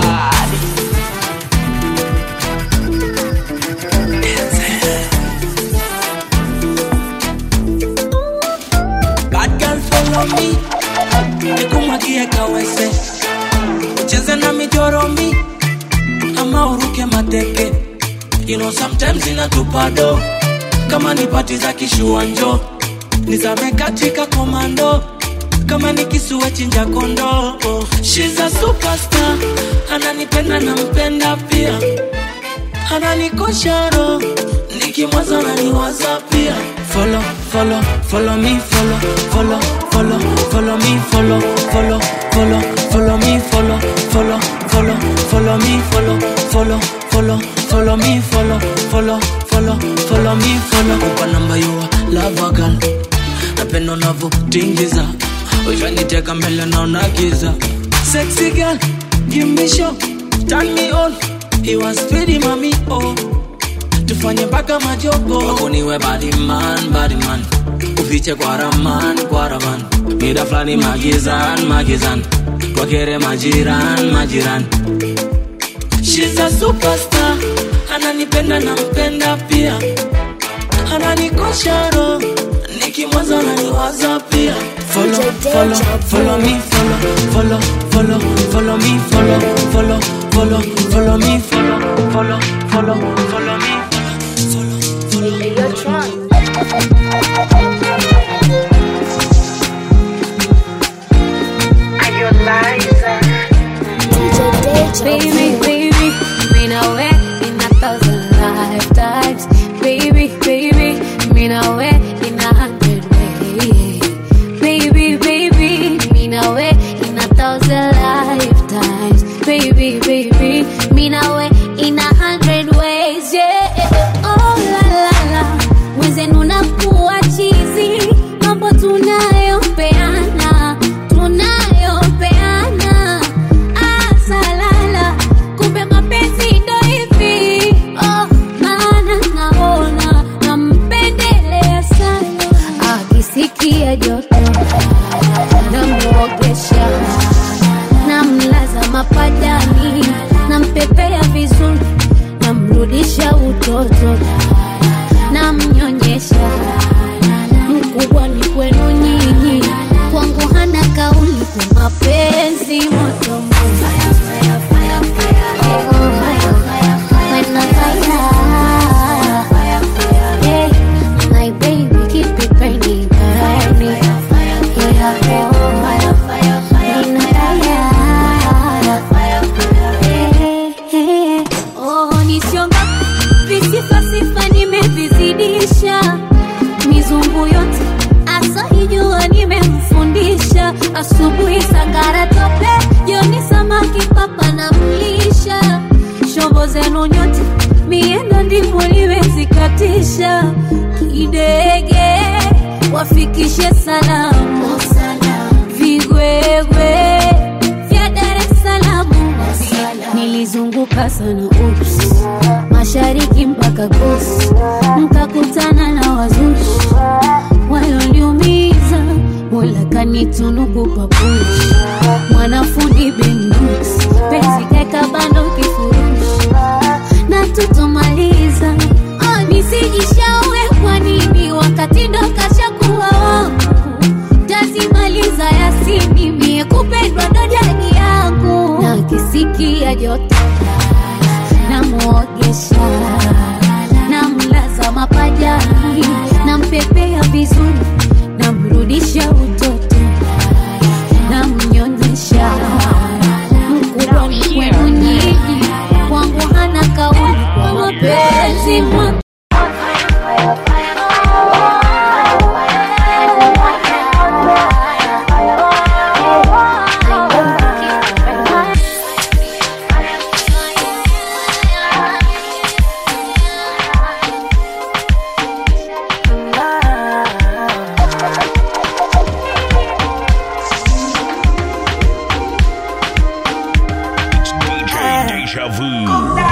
Bad girl follow me nikumwagie kawese ucheze na mijorombi ama uruke mateke you know sometimes inatupado kama ni pati za kishuanjo nizame katika komando kama ni kisue chinja kondo She's a superstar ananipenda na mpenda pia ananikosha roho nikimwaza naniwaza pia follow follow follow me follow follow follow follow me follow follow follow follow me follow follow follow follow me follow follow follow follow me follow follow follow follow me follow kupa namba yua lava girl napenda unavyotingiza ushaniteka mbele naona giza sexy girl give me show turn me on he was pretty mami oh tufanye mpaka majogo wakuniwe badiman badiman ufiche kwa raman kwa raman mida fulani magizan magizan wakere majiran majiran She's a superstar ananipenda na mpenda pia ananikosha roho nikimwaza naniwaza pia follow follow follow me follow follow follow follow me follow follow follow follow me follow follow follow follow me Are you alive? Baby, baby, mean I way in a thousand lifetimes. Baby, baby, mean I way in a hundred ways. Baby, baby, mean I way in a thousand lifetimes. Baby, baby, mean I way in a hundred ways. Yeah, oh la la la, mwenzenu nakuwa chizi, mambo tunayopeana, tunayopeana asalala kumbe mapenzi ndo hivi oh, maana naona nampendelea sana akisikia joto namuogesha namlaza mapajani nampepea vizuri namrudisha utoto namnyonyesha mkubwa ni kwenu nyinyi kwangu hana kauli kwa mapenzi moto nisionga visifasifa nimevizidisha mizungu yote asaijua nimemfundisha asubuhi sangara tope jioni samaki papa na mlisha shombo zenu nyote miendo ndivyo liwezikatisha kidege wafikishe salamu vigwegwe vya dar es salamu nilizunguka sana ups mashariki mpaka kusi mkakutana na wazushi walioniumiza mola kanitunuku papushi mwanafundi benus penzi kaeka bando kifurushi na tutomaliza oh, nisijishaue kwa nini wakati ndo kashakuwa wangu tazimaliza yasini mie kupendwa ndo jadi yangu na kisikia joto namwogesha namlaza mapajani nampepea vizuri namrudisha utoto namnyonyesha mkubwa ni kwenu nyinyi kwangu hana kauli kwa mapenzi moto DJ Deja Vu.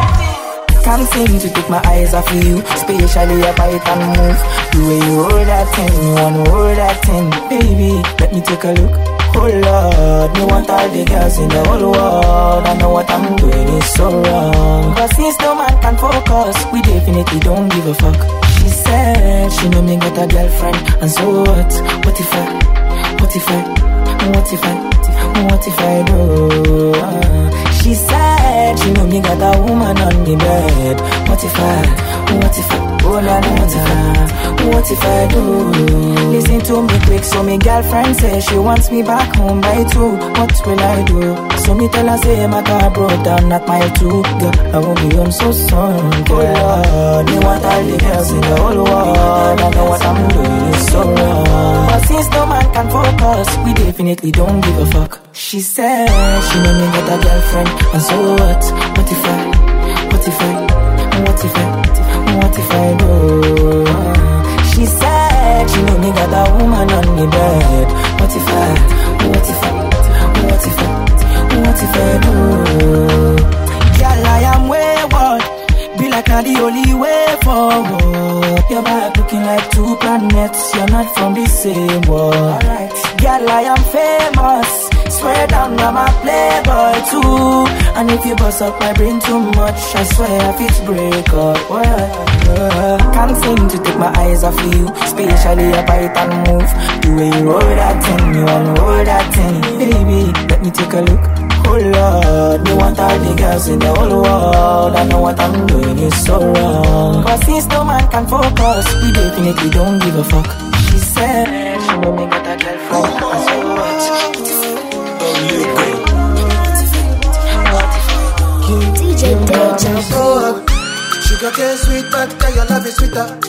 Can't seem to take my eyes off of you, especially your bite and move. The way you hold that thing, you wanna hold that thing, baby. Let me take a look. Oh Lord, me want all the girls in the whole world. I know what I'm doing is so wrong. But since no man can focus, we definitely don't give a fuck. She said she know me got a girlfriend, and so what? What if I? What if I? What if I? What if I do? Uh, She said she know me got a woman on the bed. What if I? What if I? Oh la la la. What if I do? Listen to me quick, so me girlfriend says she wants me back home by two. What will I do? So me tell her say my car broke down at mile two. Girl, I won't be home so soon. Girl, Lord, me want all the girls in the whole world. I know what I'm doing is so wrong. But since no man can focus, we definitely don't give a fuck. She said she know me got a girlfriend, and so what? What if I? What if I? What if I? What if I do? She said she know me got a woman on the bed. What if I? What if I? What if I? What if I do? Girl, I am wayward. Be like not the only way forward. Your back looking like two planets. You're not from the same world. Girl, I am famous. Swear down, I'm a playboy too. And if you bust up my brain too much, I swear if it's break up. Well, can't seem to take my eyes off you, especially your bite and move. The way you roll that thing, you wanna roll that thing, baby. Let me take a look. Oh Lord, me want all the girls in the whole world. I know what I'm doing is so wrong. But since no man can focus, we definitely don't give a fuck. She said she know me got a girlfriend. I said what? I'm so Sugar cane sweet, but girl, your love is sweeter.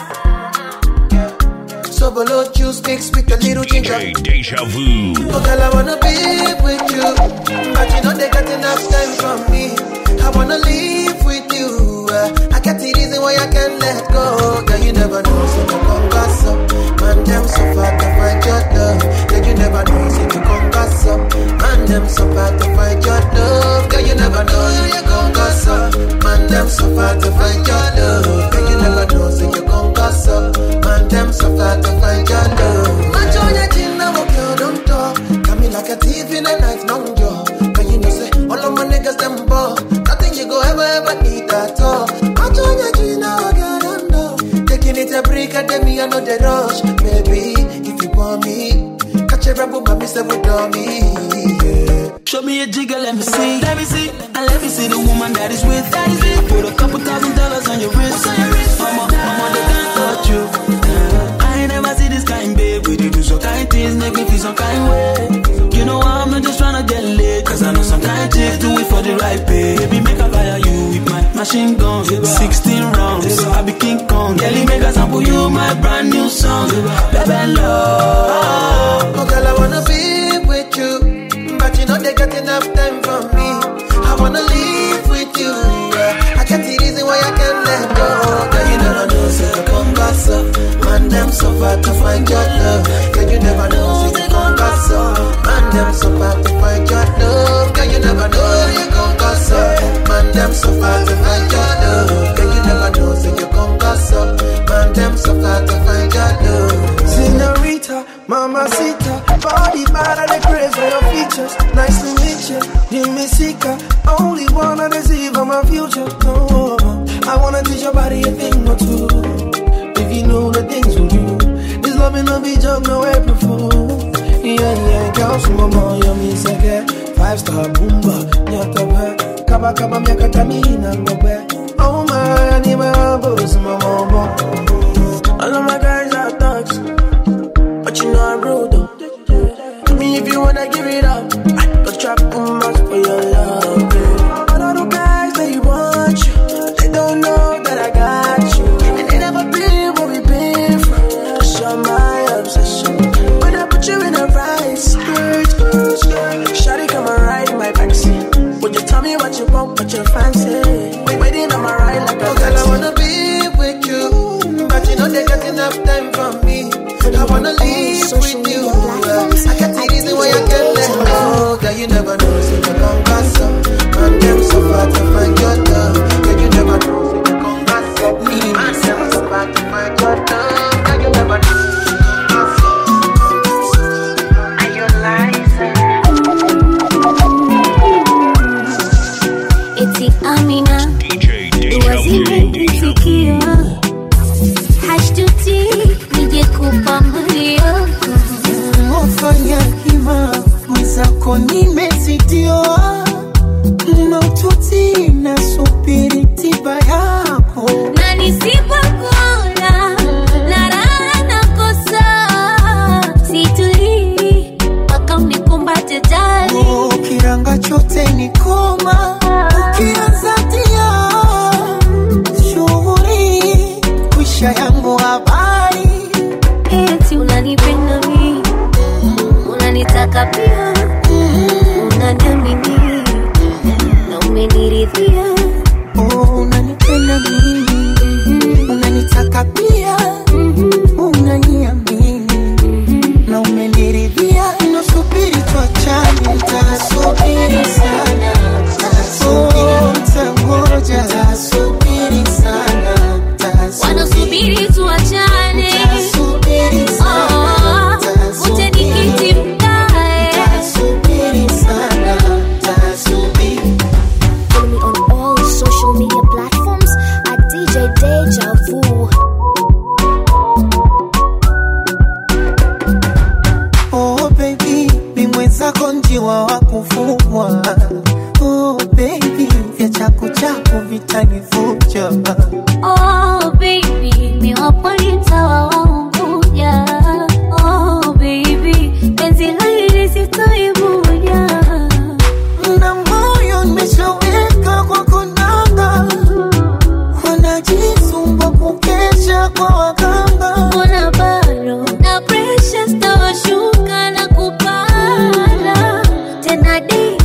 So below juice mixed with a little ginger. DJ Deja Vu. Oh, girl, I wanna be with you, but you know they got enough time from me. I wanna live with you. Uh, I got the reason why I can't let go. Girl, you never know, so you come gas up. Man, them so far to find your love. Girl, you never know, so you come gas up. Man, them so far to find your love. Girl, you never know, so you come gas up. Man, them so far to find your love. Girl, you never know, so you come gas up. Man, them so far to find your love. Macho ya jina wokyo don't talk. Come like a thief in the night, long jaw. Can you know say all of my niggas them ball? Nothing you go ever ever need at all. Macho ya jina wokyo don't talk. Taking it a break and then me I know the rush, baby. If you want me, catch a rebel, but me say with me. Yeah. Show me a jigger, let me see. Let me see. And let me see the woman that is with. That is with. Put a couple thousand dollars on your wrist. On your wrist. Mama, mama, they can't touch you. Uh, I ain't never see this kind, babe. We do some kind things, make me feel some kind way. You know I'm not just tryna get laid. Cause I know some kind chicks do it for the right pay. Baby, make a fire you with my machine gun. 16 rounds. I be King Kong. Kelly, make a sample you my brand new song. Baby, love. Oh, girl, I wanna be with you, but you know they got enough time for me. I wanna live with you. Yeah. I got the reason why I can't let go. Girl, you never know, so you come gas up. Man, them so far to find your love. Girl, you never know, so you come gas up. Man, them so far to find your love. Girl, you never know, you come gas up. Man, them so far to find your love. Girl, you never know, so you come gas up. Man, them so far to find your love. Senorita, mamacita, body bad at the craze for your features. Nice to meet you, Jimmy Sika. Only wanna deceive on my future. Oh, I wanna teach your body a thing or two. If you know the things we do, this love ain't no be joke, no April fool. Yeah, yeah, girl, some more, you me say, five star boomba, nyata be, kaba kaba miaka tamina ngobe. Oh my, I need my boss, my mama. All of my guys are thugs. But you know I'm rude though. Tell me if you wanna give it up. I go trap much for your love. Yeah. But all the guys they want you. They don't know that I got you. And they never been where we been from. Cause you're my obsession. When I put you in a right skirt, skirt, skirt. Shawty come and ride in my backseat. Would you tell me what you want, what you fancy? Wait, waiting on my ride like a Oh, girl, I wanna be with you, but you know they got enough time for me. I wanna live with you. I got the reason why I can't let go. Girl, you never know, so you come pass up. Man, them so far to find your love. Girl, you never know, so you come pass up. Man, them so far to find your love. Girl, you never know. so you come pass up. Are you eti Amina dua zimenifikia, hashtuti nije kupambulia Wafanya hima mwenzako nimezitiwa maututi na subiri tiba yako na nisipokuona na raha nakosa, situlii mpaka unikumbate jali kiranga chote ni koma ukianza tia shughuli kwisha yangu habari eti unanipenda mi unanitaka pia unaniamini na umeniridhia unanipenda mimi unanitaka pia unaniamini na umeniridhia nasubiri tuachane tasubiri sana Oh, tangoja tasubiri sana wanasubiri tuachane Oh, ute nikiti mkae tasubiri sana tasubiri Follow me on all social media platforms at DJ Deja Vu. Oh baby, ni mwenzako njiwa wa kufugwa. Oh baby, vya chaku chaku vitanivuja. Oh baby, mi wapo nitawa waunguja Oh baby, penzi hili sitoibuja Na moyo nimeshaweka kwa konanga,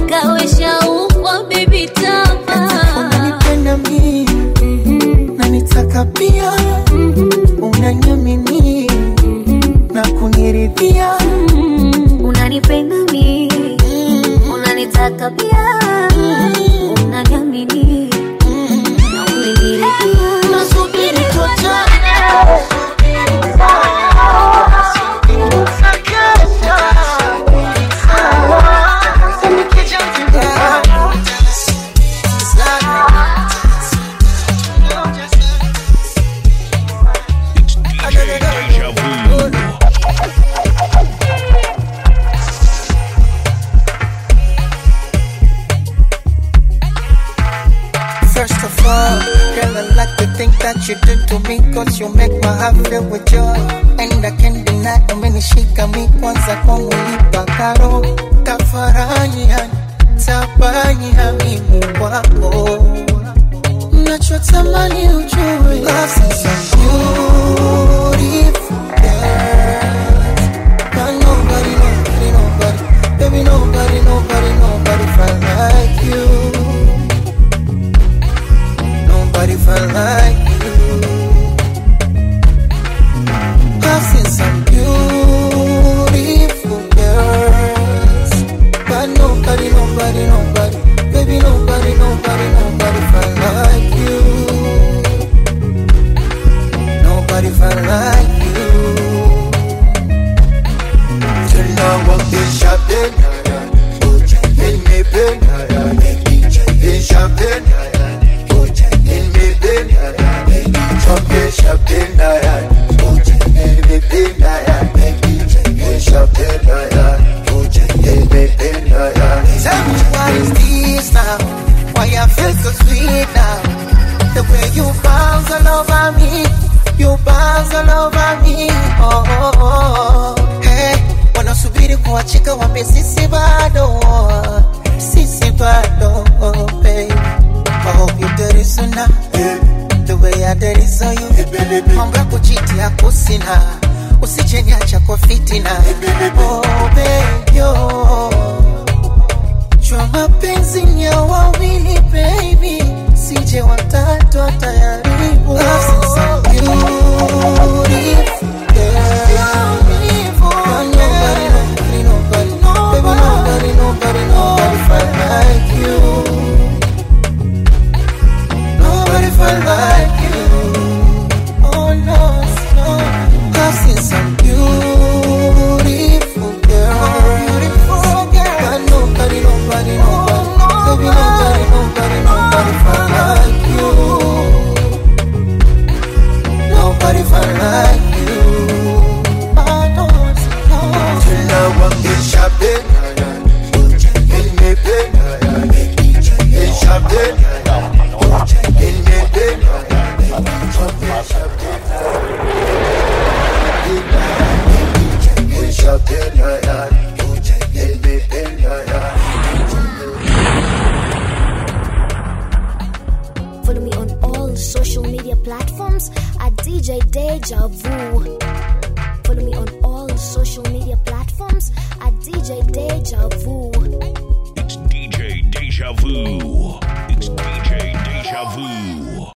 kawe shaukwa bibi tama unanipenda mimi na nitaka pia unaniamini na kuniridhia unanipenda mi unanitaka pia unaniamini na umeniridhia nasubiri tuachane Deja vu. First of all, girl, I like the thing that you do to me Cause you make my heart fill with joy And I can't deny umenishika mi kwanza kwangu nipa karo Tafarani yani, tabani hamimu wako Nachotamani ujue Love is so beautiful girl But nobody, nobody, nobody Baby, nobody, nobody, nobody felt like you Nobody felt like you. I've seen some beautiful girls, but nobody, nobody, nobody, baby, nobody, nobody, nobody felt like you. Nobody felt like you. Till now I'm in shopping, in me pen, in shopping. In me bin, chocolate shopping, in me bin, in shopping, in me bin. Tell me what is this now? Why I feel so sweet now? The way you bounce all over me, you bounce all over me. Oh, oh, oh. Hey, wanasubiri kuachika wambe sisi bado, sisi bado, oh, baby. I hope you dirty sooner. The way I dirty so you. Mambo ya kuchiti yako sina. Usije niacha kwa fitina. Oh baby, oh. Jua mapenzi ni ya wawili baby. Sije watatu atayaribu. Love is so beautiful. girl. But nobody, nobody, nobody, baby, nobody, nobody, nobody felt like you. Nobody felt like you. Oh no, no. I've seen some beautiful girls, beautiful girls, but nobody, nobody, nobody, baby, nobody, nobody, nobody felt like you. Nobody felt like you. Oh no, no. Till now I'm in shopping, in me bed, in shopping. In me bed, in shopping, in me bed, Follow me on all social media platforms at DJ Deja Vu. Follow me on all social media platforms at DJ Deja Vu. It's DJ Deja Vu.